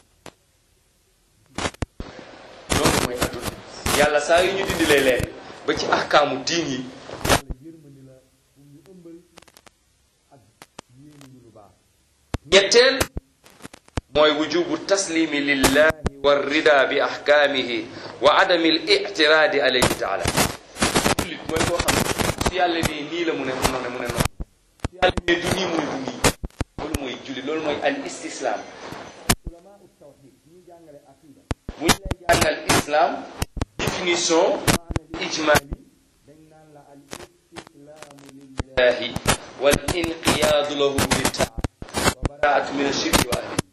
loolu mooy àdduna yàlla saa yu ñu dindilee leen ba ci ahkaamu diin yi yàlla yërmandi la pour ñu ëmbal ak yéene ñu lu baax ñetteel mooy wujubu taslimi lillahi warrida bi ahkaamihi wa adami al ictiraadi alayhi taala jullit mooy koo xam ne su yàlla nee nii la mu ne mu ne mu ne noonu su yàlla nee du nii mu ne du nii loolu mooy jullit loolu mooy al istislaam ulama ut tawxid ñuy jàngale aqida bu ñu lay jàngal islam définition ijmali dañ naan la al istislaamu lillahi lillahi wal inqiyaadu lahu bi taa wa baraatu min ashirki wa ahli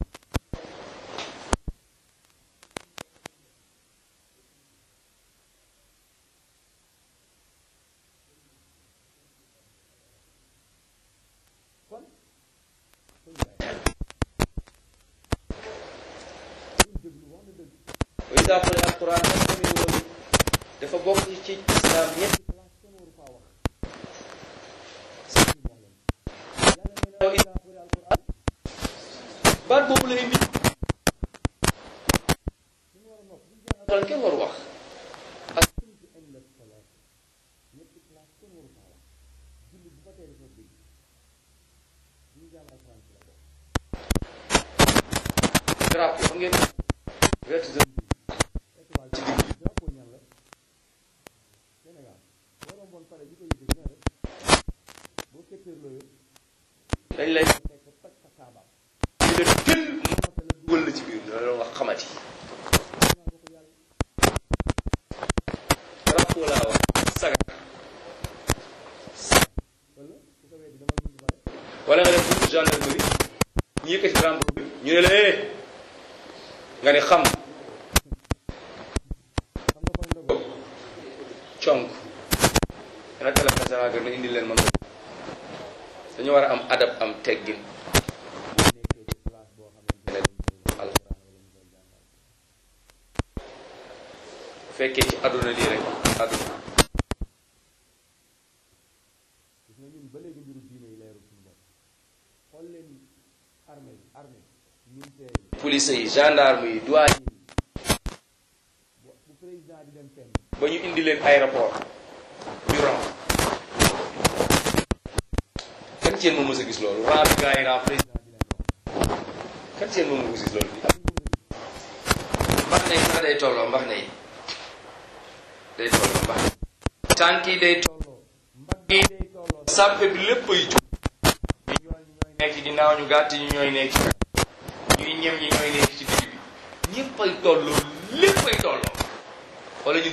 kon suñu bàyyi suñ déglu wax na dëgg wa ida quri'a alquran fastami'u lahu dafa bokk ci islam ñetti place kenn waru faa wax sëñ bi wax leen yàlla nee na wa idaa quri'a alquran baat boobu la indi suñu war a nopp buñ jàng alquran kenn waru wax aqiimtu inda salaat ñetti place kenn waru faa wax julli bu fa tee dafa dégg ñu jàng alquran ci la bokk drapeau xam ngeen vert jaune étoile ci digg drapeau ñan la Sénégal boo romboon pare bi ko yëkkati na rek boo ketteerloo yëpp dañ lay fekk toj sa kaabaam ñu ne tël monte la dugal la ci biir dina la wax xamati naa ko ko yàlla drapeau laa wax sagar wala su ko weddi dama mun pare wala nga dem buntu gendarmerie ñu yëkkati drapeau bi ñu ne la eh nga ne xam xam nga fan ndogo conk dana téléphone sama kër na indi leen man dañu war a am adab am teggin boo nekkee ci place boo xamante ne alquran alquran wala ñu koy jàngal bu fekkee ci àdduna lii rek àdduna gis nga ñun ba léegi mbiru diine yi leerul suñu bopp xool leen armée yi armée militaire yi police yi gendarme yi douane yi bu bu président di dem fenn ba ñu indi leen aéroport ñu ram kan ci yéen moom mës a gis loolu ram bi gars yi ram président président di leen wax kan ci yéen moom mës a gis loolu am ñu mën a gis mbax na yi sax day tolloo mbax na yi day tolloo mbax tànk yi day tolloo tolloo mbagg yi day tolloo sàppe bi lépp ay jub ñu ñooy ñi ñooy nekk ci ginnaaw ñu gàtt ñi ñooy nekk ci ñuy ñem ñi ñooy nekk ci digg bi ñëpp ay tolloo lépp ay tolloo wala ñu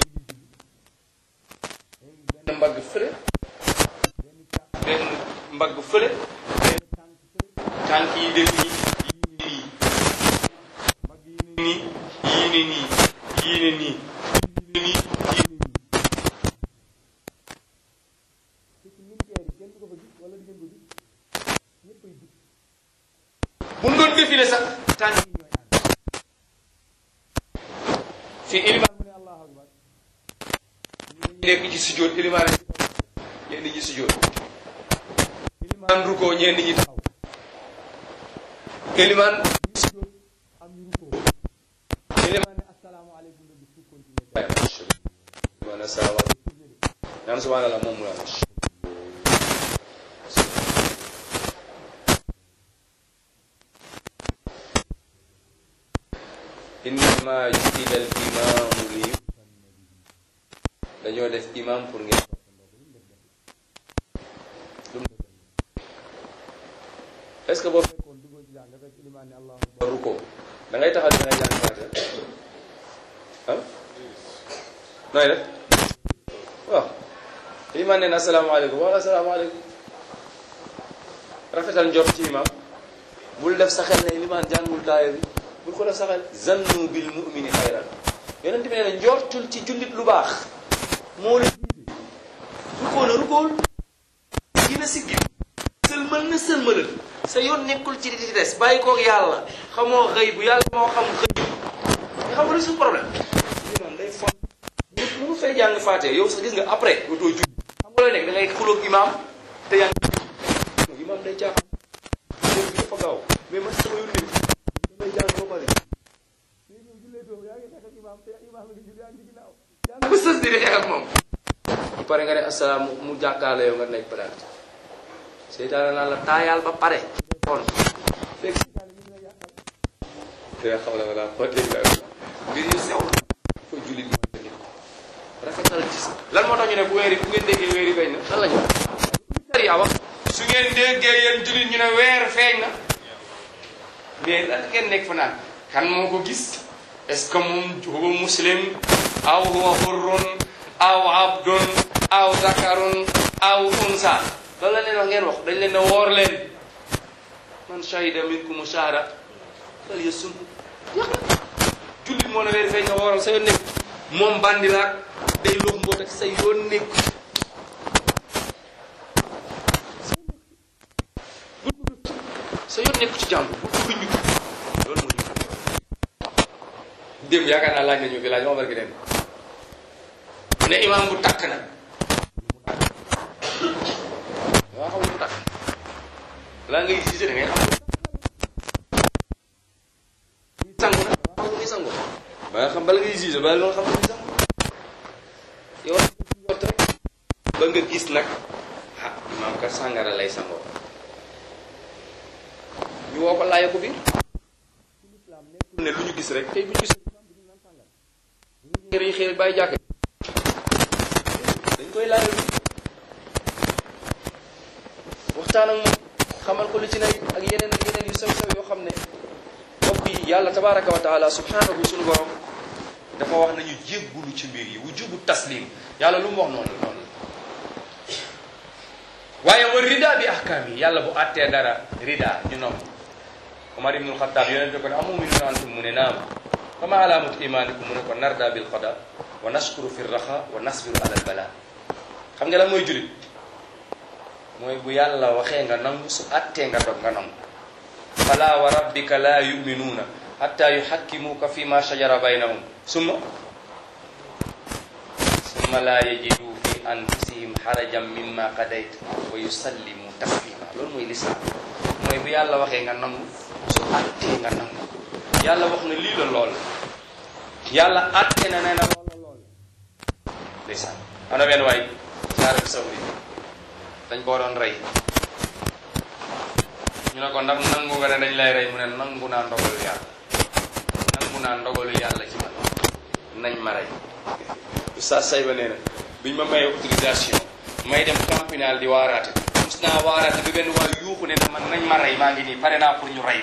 benn mbagg fële benn càpp benn mbagg fële benn tànk fële tànk yi dem nii yii ne nii mbagg yi ne nii yii ne nii yii ne nii yii ne nii yii ne nii te ci militaire yi kenn du ko fa gis wala di ngeen ko gis ñëpp ay jub bu ñu doon défilé sax tànk yi ñooy ànd fii ilimaan mu ne allahu akbar ñu nekk ci sujjóot ilimaan ñenn ñi sujjóot ilimaan rukoo ñenn ñi taxaw ilimaan sujjóot am ñu rukoo ilimaan ne asalaamaaleykum nga gis fu continuer ilimaan asalaamaaleykum naan subhanallah moom mu la innama ju'ila al imaamu li dañoo def imam pour ngeen est-ce que boo fekkoon duggoo ci jàng nga fekk ilimaan ne allahu akbar ruko da ngay taxaw da ngay jàng faatiha ah nooy def waaw ilimaan ne na asalaamaaleykum wala asalaamaaleykum rafetal njort ci imam bul def sa xel ne ilimaan jàngul taaya bi bul ko def sa xel zannu bil mu'mini xayran yonent bi nee na njortul ci jullit lu baax moo la jiite rukoo na rukool dina siggi sëlmal na sëlmalal sa yoon nekkul ci di des bàyyi koog yàlla xamoo xëy bu yàlla moo xam xëy nga xam nga suñu problème imaam day fon mu mu fay jàng faatee yow sax gis nga après dootoo julli xam nga looy nekk da ngay xuloog imaam te yaa ngi imaam day caaxaan léegi bi dafa gaaw mais man sama yoon nekk damay jàng ba pare bu sës di xeex ak moom bu pare nga ne asalaam mu jàkkaarloo yow nga nekk palaat seytaane naan la taayaal ba pare kon fekk te xam la wala ko dégg la mbir yu sew ko jullit mooy nit rafetal gis lan moo tax ñu ne bu weeri bu ngeen déggee weeri feeñ na lan lañu sariya wax su ngeen déggee yéen jullit ñu ne weer feeñ na mais lan ngeen nekk fa naan kan moo ko gis est-ce que moom huwa muslim aw huwa hurrun aw abdun aw zakarun aw unsa loolu la leen wax ngeen wax dañ leen ne woor leen man shahida minkum shahra fal yasum yàq jullit moo ne weer feeñ nga wooral sa yoon nekk moom bandi laak day lox mboot ak sa yoon nekk sa yoon nekk ci jàmm bu ko ñu loolu moo ñu démb yaakaar naa laaj nañu fi laaj ma barki dem ne imam bu takk na waa xam bu takk laa ngay gisee da ngay xam sangu na waa xam ni sangu ba nga xam bala ngay gisee bala nga xam ni sangu yow jot rek ba nga gis nag ah imam ka sàngara lay sangoo ñu woo ko laaya ko biir ne lu ñu gis rek tey bu ñu gis ngir yi xëy bàyyi jàkk dañ koy laaj waxtaan ak moom xamal ko li ci nay ak yeneen ak yeneen yu sew sew yoo xam ne mbokk yi yàlla tabaraka wa taala subhanahu suñu borom dafa wax nañu jéggulu ci mbir yi wujubu taslim yàlla lu mu wax noonu noonu waaye wa rida bi ahkaam yi yàlla bu àttee dara rida ñu noom Omar ibnul Xattaab yonente ko ne amuminun antum mu ne naam fama alaamatu imanikum mu ne ko narda bil qada wa nashkuru fi raxa wa nasbiru ala al bala xam nga lan mooy julit mooy bu yàlla waxee nga nangu su attee nga dog nga nangu fala wa rabbika la yuminuuna hatta yuhakkimuuka fi ma shajara baynahum summa summa la yajidu fi anfusihim harajan mimma qadayt wa yusallimu taslima loolu mooy lislaam mooy bu yàlla waxee nga nangu su attee nga nangu yàlla wax na lii la lool yàlla atte na nee na lool la lool ndeysaan am na benn waay saara bi sawri dañ ko doon rey ñu ne ko ndax nangu nga ne dañ lay rey mu ne nangu naa ndogalu yàlla nangu naa ndogalu yàlla ci man nañ ma rey oustaz Sayba nee na biñ ma mayee autorisation may dem campinal di waaraate mus naa waaraate bi benn waay yuuxu ne na man nañ ma rey maa ngi nii pare naa pour ñu rey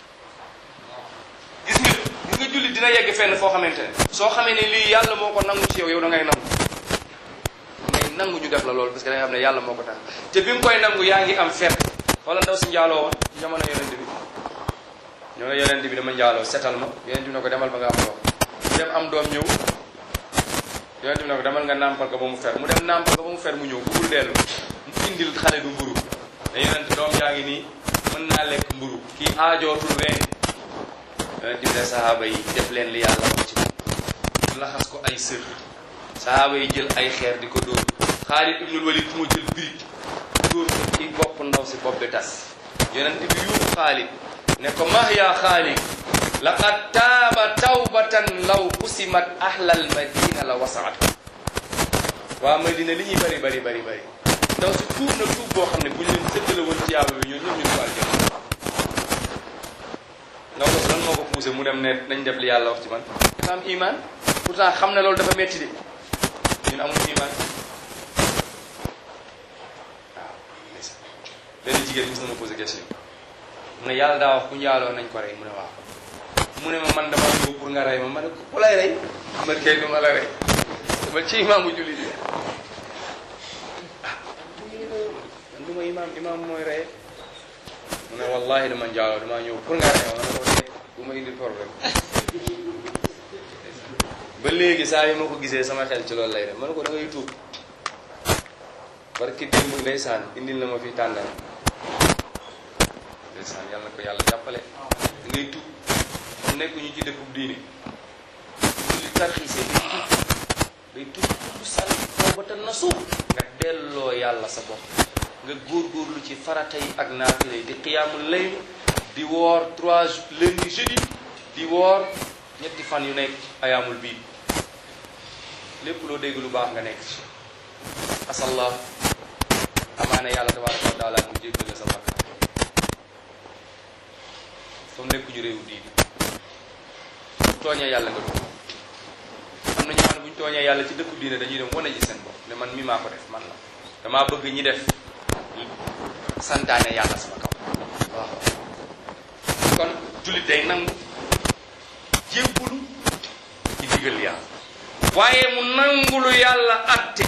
gis nga gis nga jullit dina yegg fenn foo xamante ne soo xamee ne lii yàlla moo ko nangu ci yow yow da ngay nangu ngay nangu ñu def la loolu parce que da nga xam ne yàlla moo ko tax te bi nga koy nangu yaa ngi am fet wala ndaw si njaaloo woon ci jamono yonent bi ñoo ne yonent bi dama njaaloo setal ma yonent bi ne ko demal ba nga am doom mu dem am doom ñëw yonent bi ne ko demal nga nàmpal ko ba mu fer mu dem nàmpal ko ba mu fer mu ñëw bugul dellu mu indil xale du mburu ne yonent doom yaa ngi nii mën naa lekk mburu kii aajootul reen yonent bi ne sahaaba yi def leen li yàlla wax ci moom ñu laxas ko ay sër sahaaba yi jël ay xeer di ko dóor Xaalid ibnul Walid moo jël birig dóor ko ci bopp ndaw si bopp bi tas yonent bi yuuxu Xaalid ne ko mah yaa Xaalid laqad taaba tawbatan law qusimat ahlal madina la wasaat waa Madina li ñuy bari bari bari bari ndaw si tuub na tuub boo xam ne bu ñu leen séddale woon ci yàlla bi ñoo ñëpp ñu dugal jëm ndaw si lan moo ko poussé mu dem ne nañ def li yàlla wax ci man dafa am iman pourtant xam ne loolu dafa metti de ñun amul iman waaw ndeysaan benn jigéen mos na ma posé question mu ne yàlla daa wax ku njaaloo nañ ko rey mu ne waaw mu ne ma man dama ñëw pour nga rey ma ma ne ko ku lay rey man kay du ma la rey dama ci imaamu jullit yi ah man du ma imaam imaam mooy rey mu ne wallahi dama njaaloo dama ñëw pour nga rey ma ma ne ko rey bu ma indil problème ba léegi saa yi ma ko gisee sama xel ci loolu lay def ma ne ko da ngay tuub barki démb ndeysaan indil na ma fi tànnal ndeysaan yàlla na ko yàlla jàppale da ngay tuub mu nekk ñu ci dëkkub diine li tarxiise day tuub day tuub tuub sànni tawbatan nasuux nga delloo yàlla sa bopp nga góorgóorlu ci farata yi ak naafila yi di xiyaamul layl di woor trois lundi jeudi di woor ñetti fan yu nekk ayaamul bii lépp loo dégg lu baax nga nekk ci asallah amaana yàlla tabaraka wa taala mu jéggal la sa bakkaar comme nekkuñu réewu diini bu tooñee yàlla nga dugg am na ñoo xam ne bu ñu tooñee yàlla ci dëkku diine dañuy dem wane ji seen bopp ne man mi maa ko def man la damaa bëgg ñi def santaane yàlla sama kaw waaw kon jullit day nangu jébbulu ci digal yàlla waaye mu nangulu yàlla atte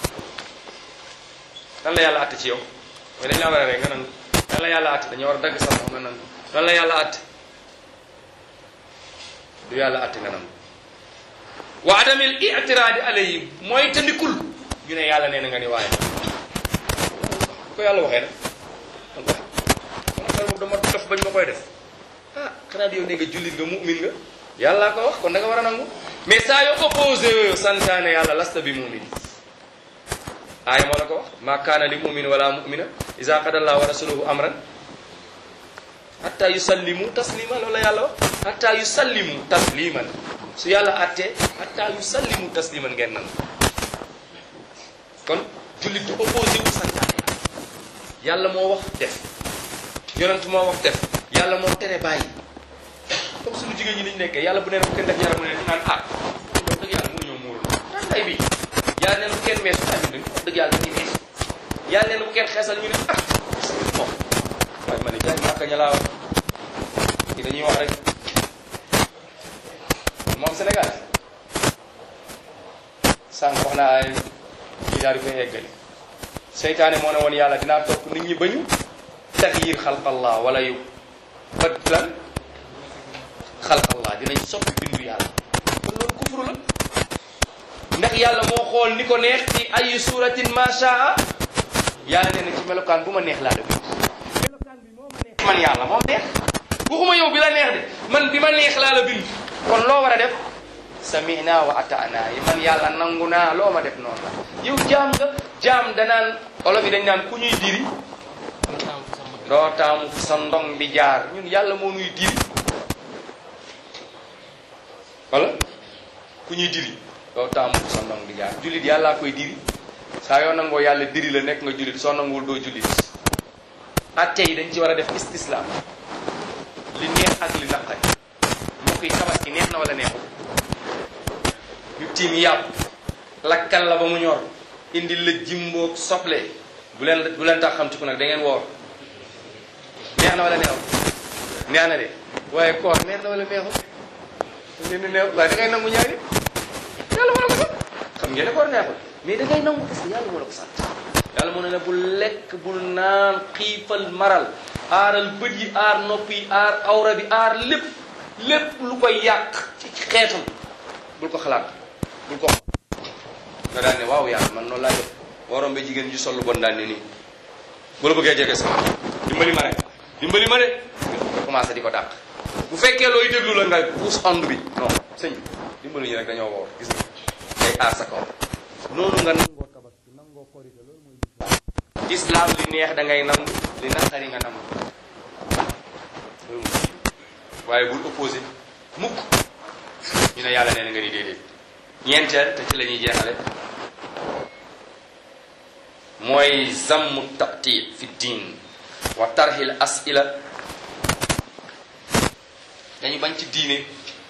lan la yàlla atte ci yow mooy dañ la war a rek nga nangu lan la yàlla atte dañu war a dagg sa loxo nga nangu lan la yàlla atte du yàlla atte nga nangu wa adamil itiraadi alayhim mooy tandikul ñu ne yàlla nee na nga ni waaye ko yàlla waxee nag man wax man affaire boobu dama dof bañ ma koy def ah xanaa yow ne nga jullit nga mu'min nga yàllaa ko wax kon da nga war a nangu mais saa yoo opposé santaane yàlla lasta bi mu'min aaya moo la ko wax ma kaana li mu'min wala mu'mina iza qada allahu wa rasuluhu amran hatta yusallimu taslima loolu la yàlla wax hatta yusallimu tasliman su yàlla attee hatta yusallimu tasliman ngeen nangu kon jullit du opposé wu santaane yàlla moo wax def yonent moo wax def yàlla moo tere bàyyi comme suñu jigéen ñi niñ nekkee yàlla bu nee na bu kenn def yaram mu ne naan ah wax dëgg yàlla mënuñoo muuru tàngaay bi yàlla nee na bu kenn meesu tamit duñ wax dëgg yàlla dañuy meesu yàlla nee na bu kenn xeesal ñu ne ah bon waaye ma ne jaay màkka ña laa wax ki dañuy wax rek moom Sénégal sànq wax naa ay ñi daal di koy eggali seytaane moo ne woon yàlla dinaa topp nit ñi bañu taxyir xalqallah wala yu ba lan xalqallah dinañ soppi bindu yàlla kon loolu kufru la ndax yàlla moo xool ni ko neex ci ay suratin ma shaa yàlla nee na ci melokaan bu ma neex laa la bind melokaan bi moo ma neex man yàlla moom neex waxuma yow bi la neex de man bi ma neex laa la bind kon loo war a def samina wa atana yi man yàlla nangu naa loo ma def noonu la yow jaam nga jaam danaan olof yi dañ naan ku ñuy diri doo taamu fu sa ndong bi jaar ñun yàlla moo nuy diri wala ku ñuy diri doo taamu fu sa ndong bi jaar jullit yàllaa koy diri saa yoo nangoo yàlla diri la nekk nga jullit soo nanguwul doo jullit atte yi dañ ci war a def istislaam li neex ak li naqari mbokk yi tabaski neex na wala neexul ñu tiim yàpp lakkal la ba mu ñor indi la jimboog soble bu leen bu leen tax xam ci ku nag da ngeen woor neex na wala neexul neex na de waaye koor neex na wala neexul leen di neex waaye da ngay nangu ñaari yàlla moo la ko sant xam ngeen ne koor neexul mais da ngay nangu parce que yàlla moo la ko sant yàlla moo ne ne bul lekk bul naan xiifal maral aaral bët yi aar nopp yi aar awra bi aar lépp lépp lu koy yàq ci xeetam bul ko xalaat bul ko nga daan ne waaw yàlla man noonu laa def waroon ba jigéen ji sol lu bon daan ne nii bu la bëggee jege sama dimbali ma rek dimbali ma de nga commencé di ko dàq bu fekkee looy déglu la nga puus ond bi non sëñ bi dimbaluñu rek dañoo woor gis nga day aar sa kaw noonu nga nangoo tabaski nangoo korite loolu mooy lislaam li neex da ngay nangu li naqari nga nangu loolu mooy waaye bul opposé mukk ñu ne yàlla nee na nga ni déedéet ñeenteel te ci la ñuy jeexale mooy zammu taqti fi diin wa tarxil asila dañu bañ ci diine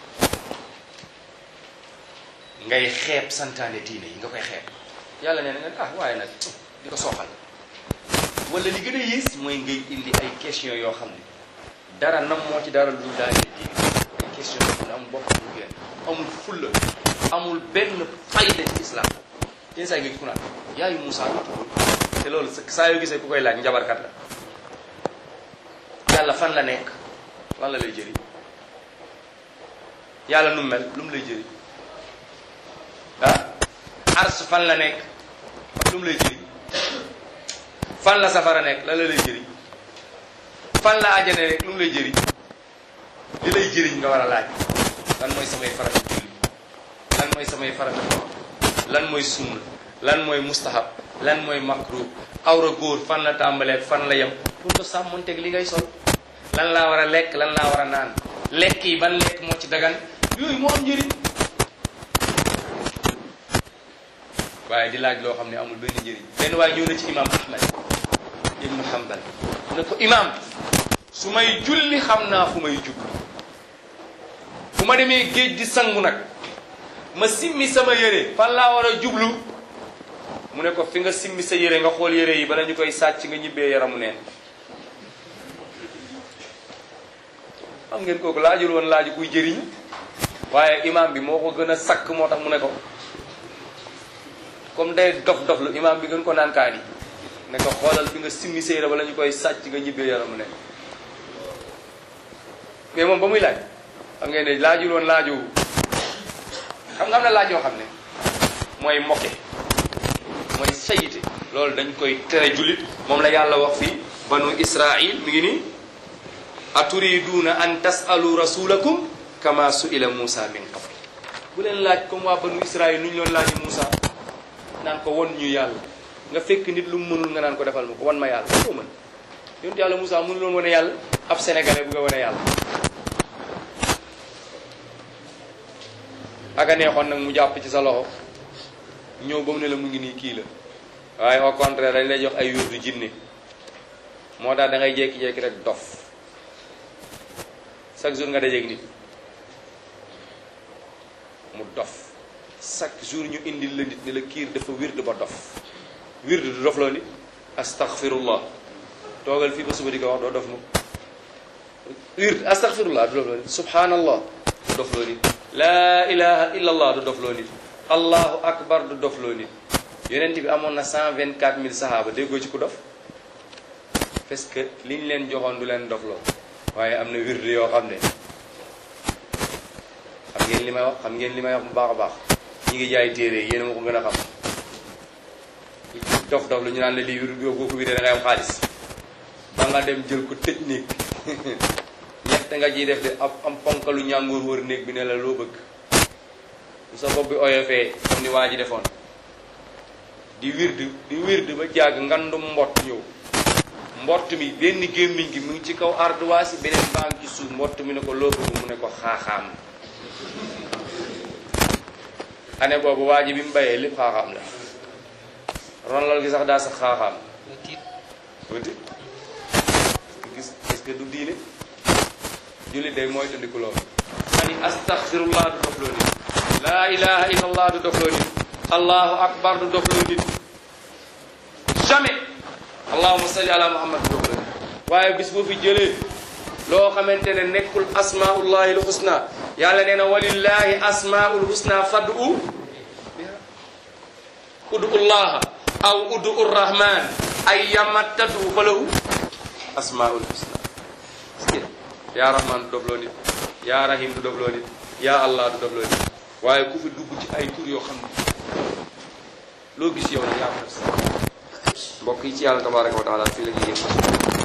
ngay xeeb santaane diine yi nga koy xeeb yàlla nee na nga ah waaye nag di ko soxal wala li gën a yées mooy ngay indi ay question yoo xam ne dara nam moo ci dara lu daal di diine ay question yoo xam ne amul bopp amul genn amul fulla amul benn fayda ci islam yenn saa yi nga gis ku naan yaayu Moussa lu tudd te loolu saa yoo gisee ku koy laaj njabarkat la yàlla fan la nekk lan la lay jëriñ yàlla nu mel lu mu lay jëriñ ah ars fan la nekk lu mu lay jëriñ fan la safara nekk lan la lay jëriñ fan la àjjana nekk lu mu lay jëriñ li lay jëriñ nga war a laaj lan mooy samay farata julli lan mooy samay farata lan mooy sunna lan mooy mustahab lan mooy makruh awra góor fan la tàmbalee fan la yem pour nga sàmmonteeg li ngay sol lan laa war a lekk lan laa war a naan lekk yi ban lekk moo ci dagan yooyu moo am njëriñ waaye di laaj loo xam ne amul benn njëriñ benn waaye ñëw na ci imam ahmad ibnu hanbal ne ko imam su may julli xam naa fu may jublu fu ma demee géej di sangu nag ma simmi sama yére fan laa war a jublu mu ne ko fi nga simmi sa yére nga xool yére yi bala ñu koy sàcc nga ñibbee yaramu neen xam ngeen kooku laajul woon laaju kuy jëriñ waaye imam bi moo ko gën a sakk moo tax mu ne ko comme day dof dof lu imam bi gën ko naan kaani ne ko xoolal fi nga simmi sa yére bala ñu koy sàcc nga ñibbee yaramu neen mais moom ba muy laaj xam ngeen ne laajul woon laaju xam nga am na laaj yoo xam ne mooy mokke mooy sayite loolu dañ koy tere jullit moom la yàlla wax fii banu israil mi ngi nii aturiduuna an tasalu rasulakum kama suila Musa min qabl bu leen laaj comme waa banu israil nu ñu loon laaji Musa naan ko won ñu yàlla nga fekk nit lu mu mënul nga naan ko defal ma ko wan ma yàlla koo mën yonent yàlla Musa mënul loon wane yàlla ab sénégalais bu nga wane yàlla aka neexoon nag mu jàpp ci sa loxo ñëw ba mu ne la mu ngi nii kii la waaye au contraire dañ lay jox ay wérdu jinne moo tax da ngay jékki-jékki rek dof chaque jour nga dajeeg nit mu dof chaque jour ñu indil la nit ni la kiir dafa wird ba dof wird du dof loo nit astaghfirullah toogal fii ba suba di ko wax doo dof mu wird astaghfirullah du dof loo nit subhanallah du dof loo nit laa ilaha illa allah du dof loo nit allahu akbar du dof loo nit yonent bi amoon na cent vingt quatre mille sahaaba déggoo ci ku dof parce que liñ leen joxoon du leen dof loo waaye am na wird yoo xam ne xam ngeen li may wax xam ngeen li may wax bu baax a baax ñi ngi jaay téere yéen a ma ko gën a xam dof dof lu ñu naan la lii wird boo ko wiree da ngay am xaalis ba nga dem jël ko tëj néeg ñett nga ciy def de am am ponkalu ñàngoor wër néeg bi ne la loo bëgg bu sa bopp bi oyofee comme ni waa ji defoon di wird di wird ba jàgg ngandum mbott ñëw mbott mi benn gémmiñ gi mu ngi ci kaw ardoise yi beneen baa ngi ci suuf mbott mi ne ko loo bëgg mu ne ko xaaxaam ane boobu waa ji bi mu bayee lépp xaaxaam la ronlal gi sax daa sax xaaxaam wati gis est-ce que du diine jullit day mooy tandiku loolu ani astaghfirullah du dof loo nit laa ilaha illa allah du dof loo nit allahu akbar du dof loo nit jamais allahuma salli ala muhammad du dof loo nit waaye bis boo fi jëlee loo xamante ne nekkul asmaullahi l husna yàlla nee na walillahi asmaul husna fad'u biha udu llaha aw udu rrahman ayyama tad'u falahu asmaul husna yaa rahman du dofloo nit yaa rahim du dofloo nit yaa allah du dofloo nit waaye ku fi dugg ci ay tur yoo xam ne loo gis yow nag yaa ko def mbokk yi ci yàlla tabaraka wa taala fii la ñuy yëg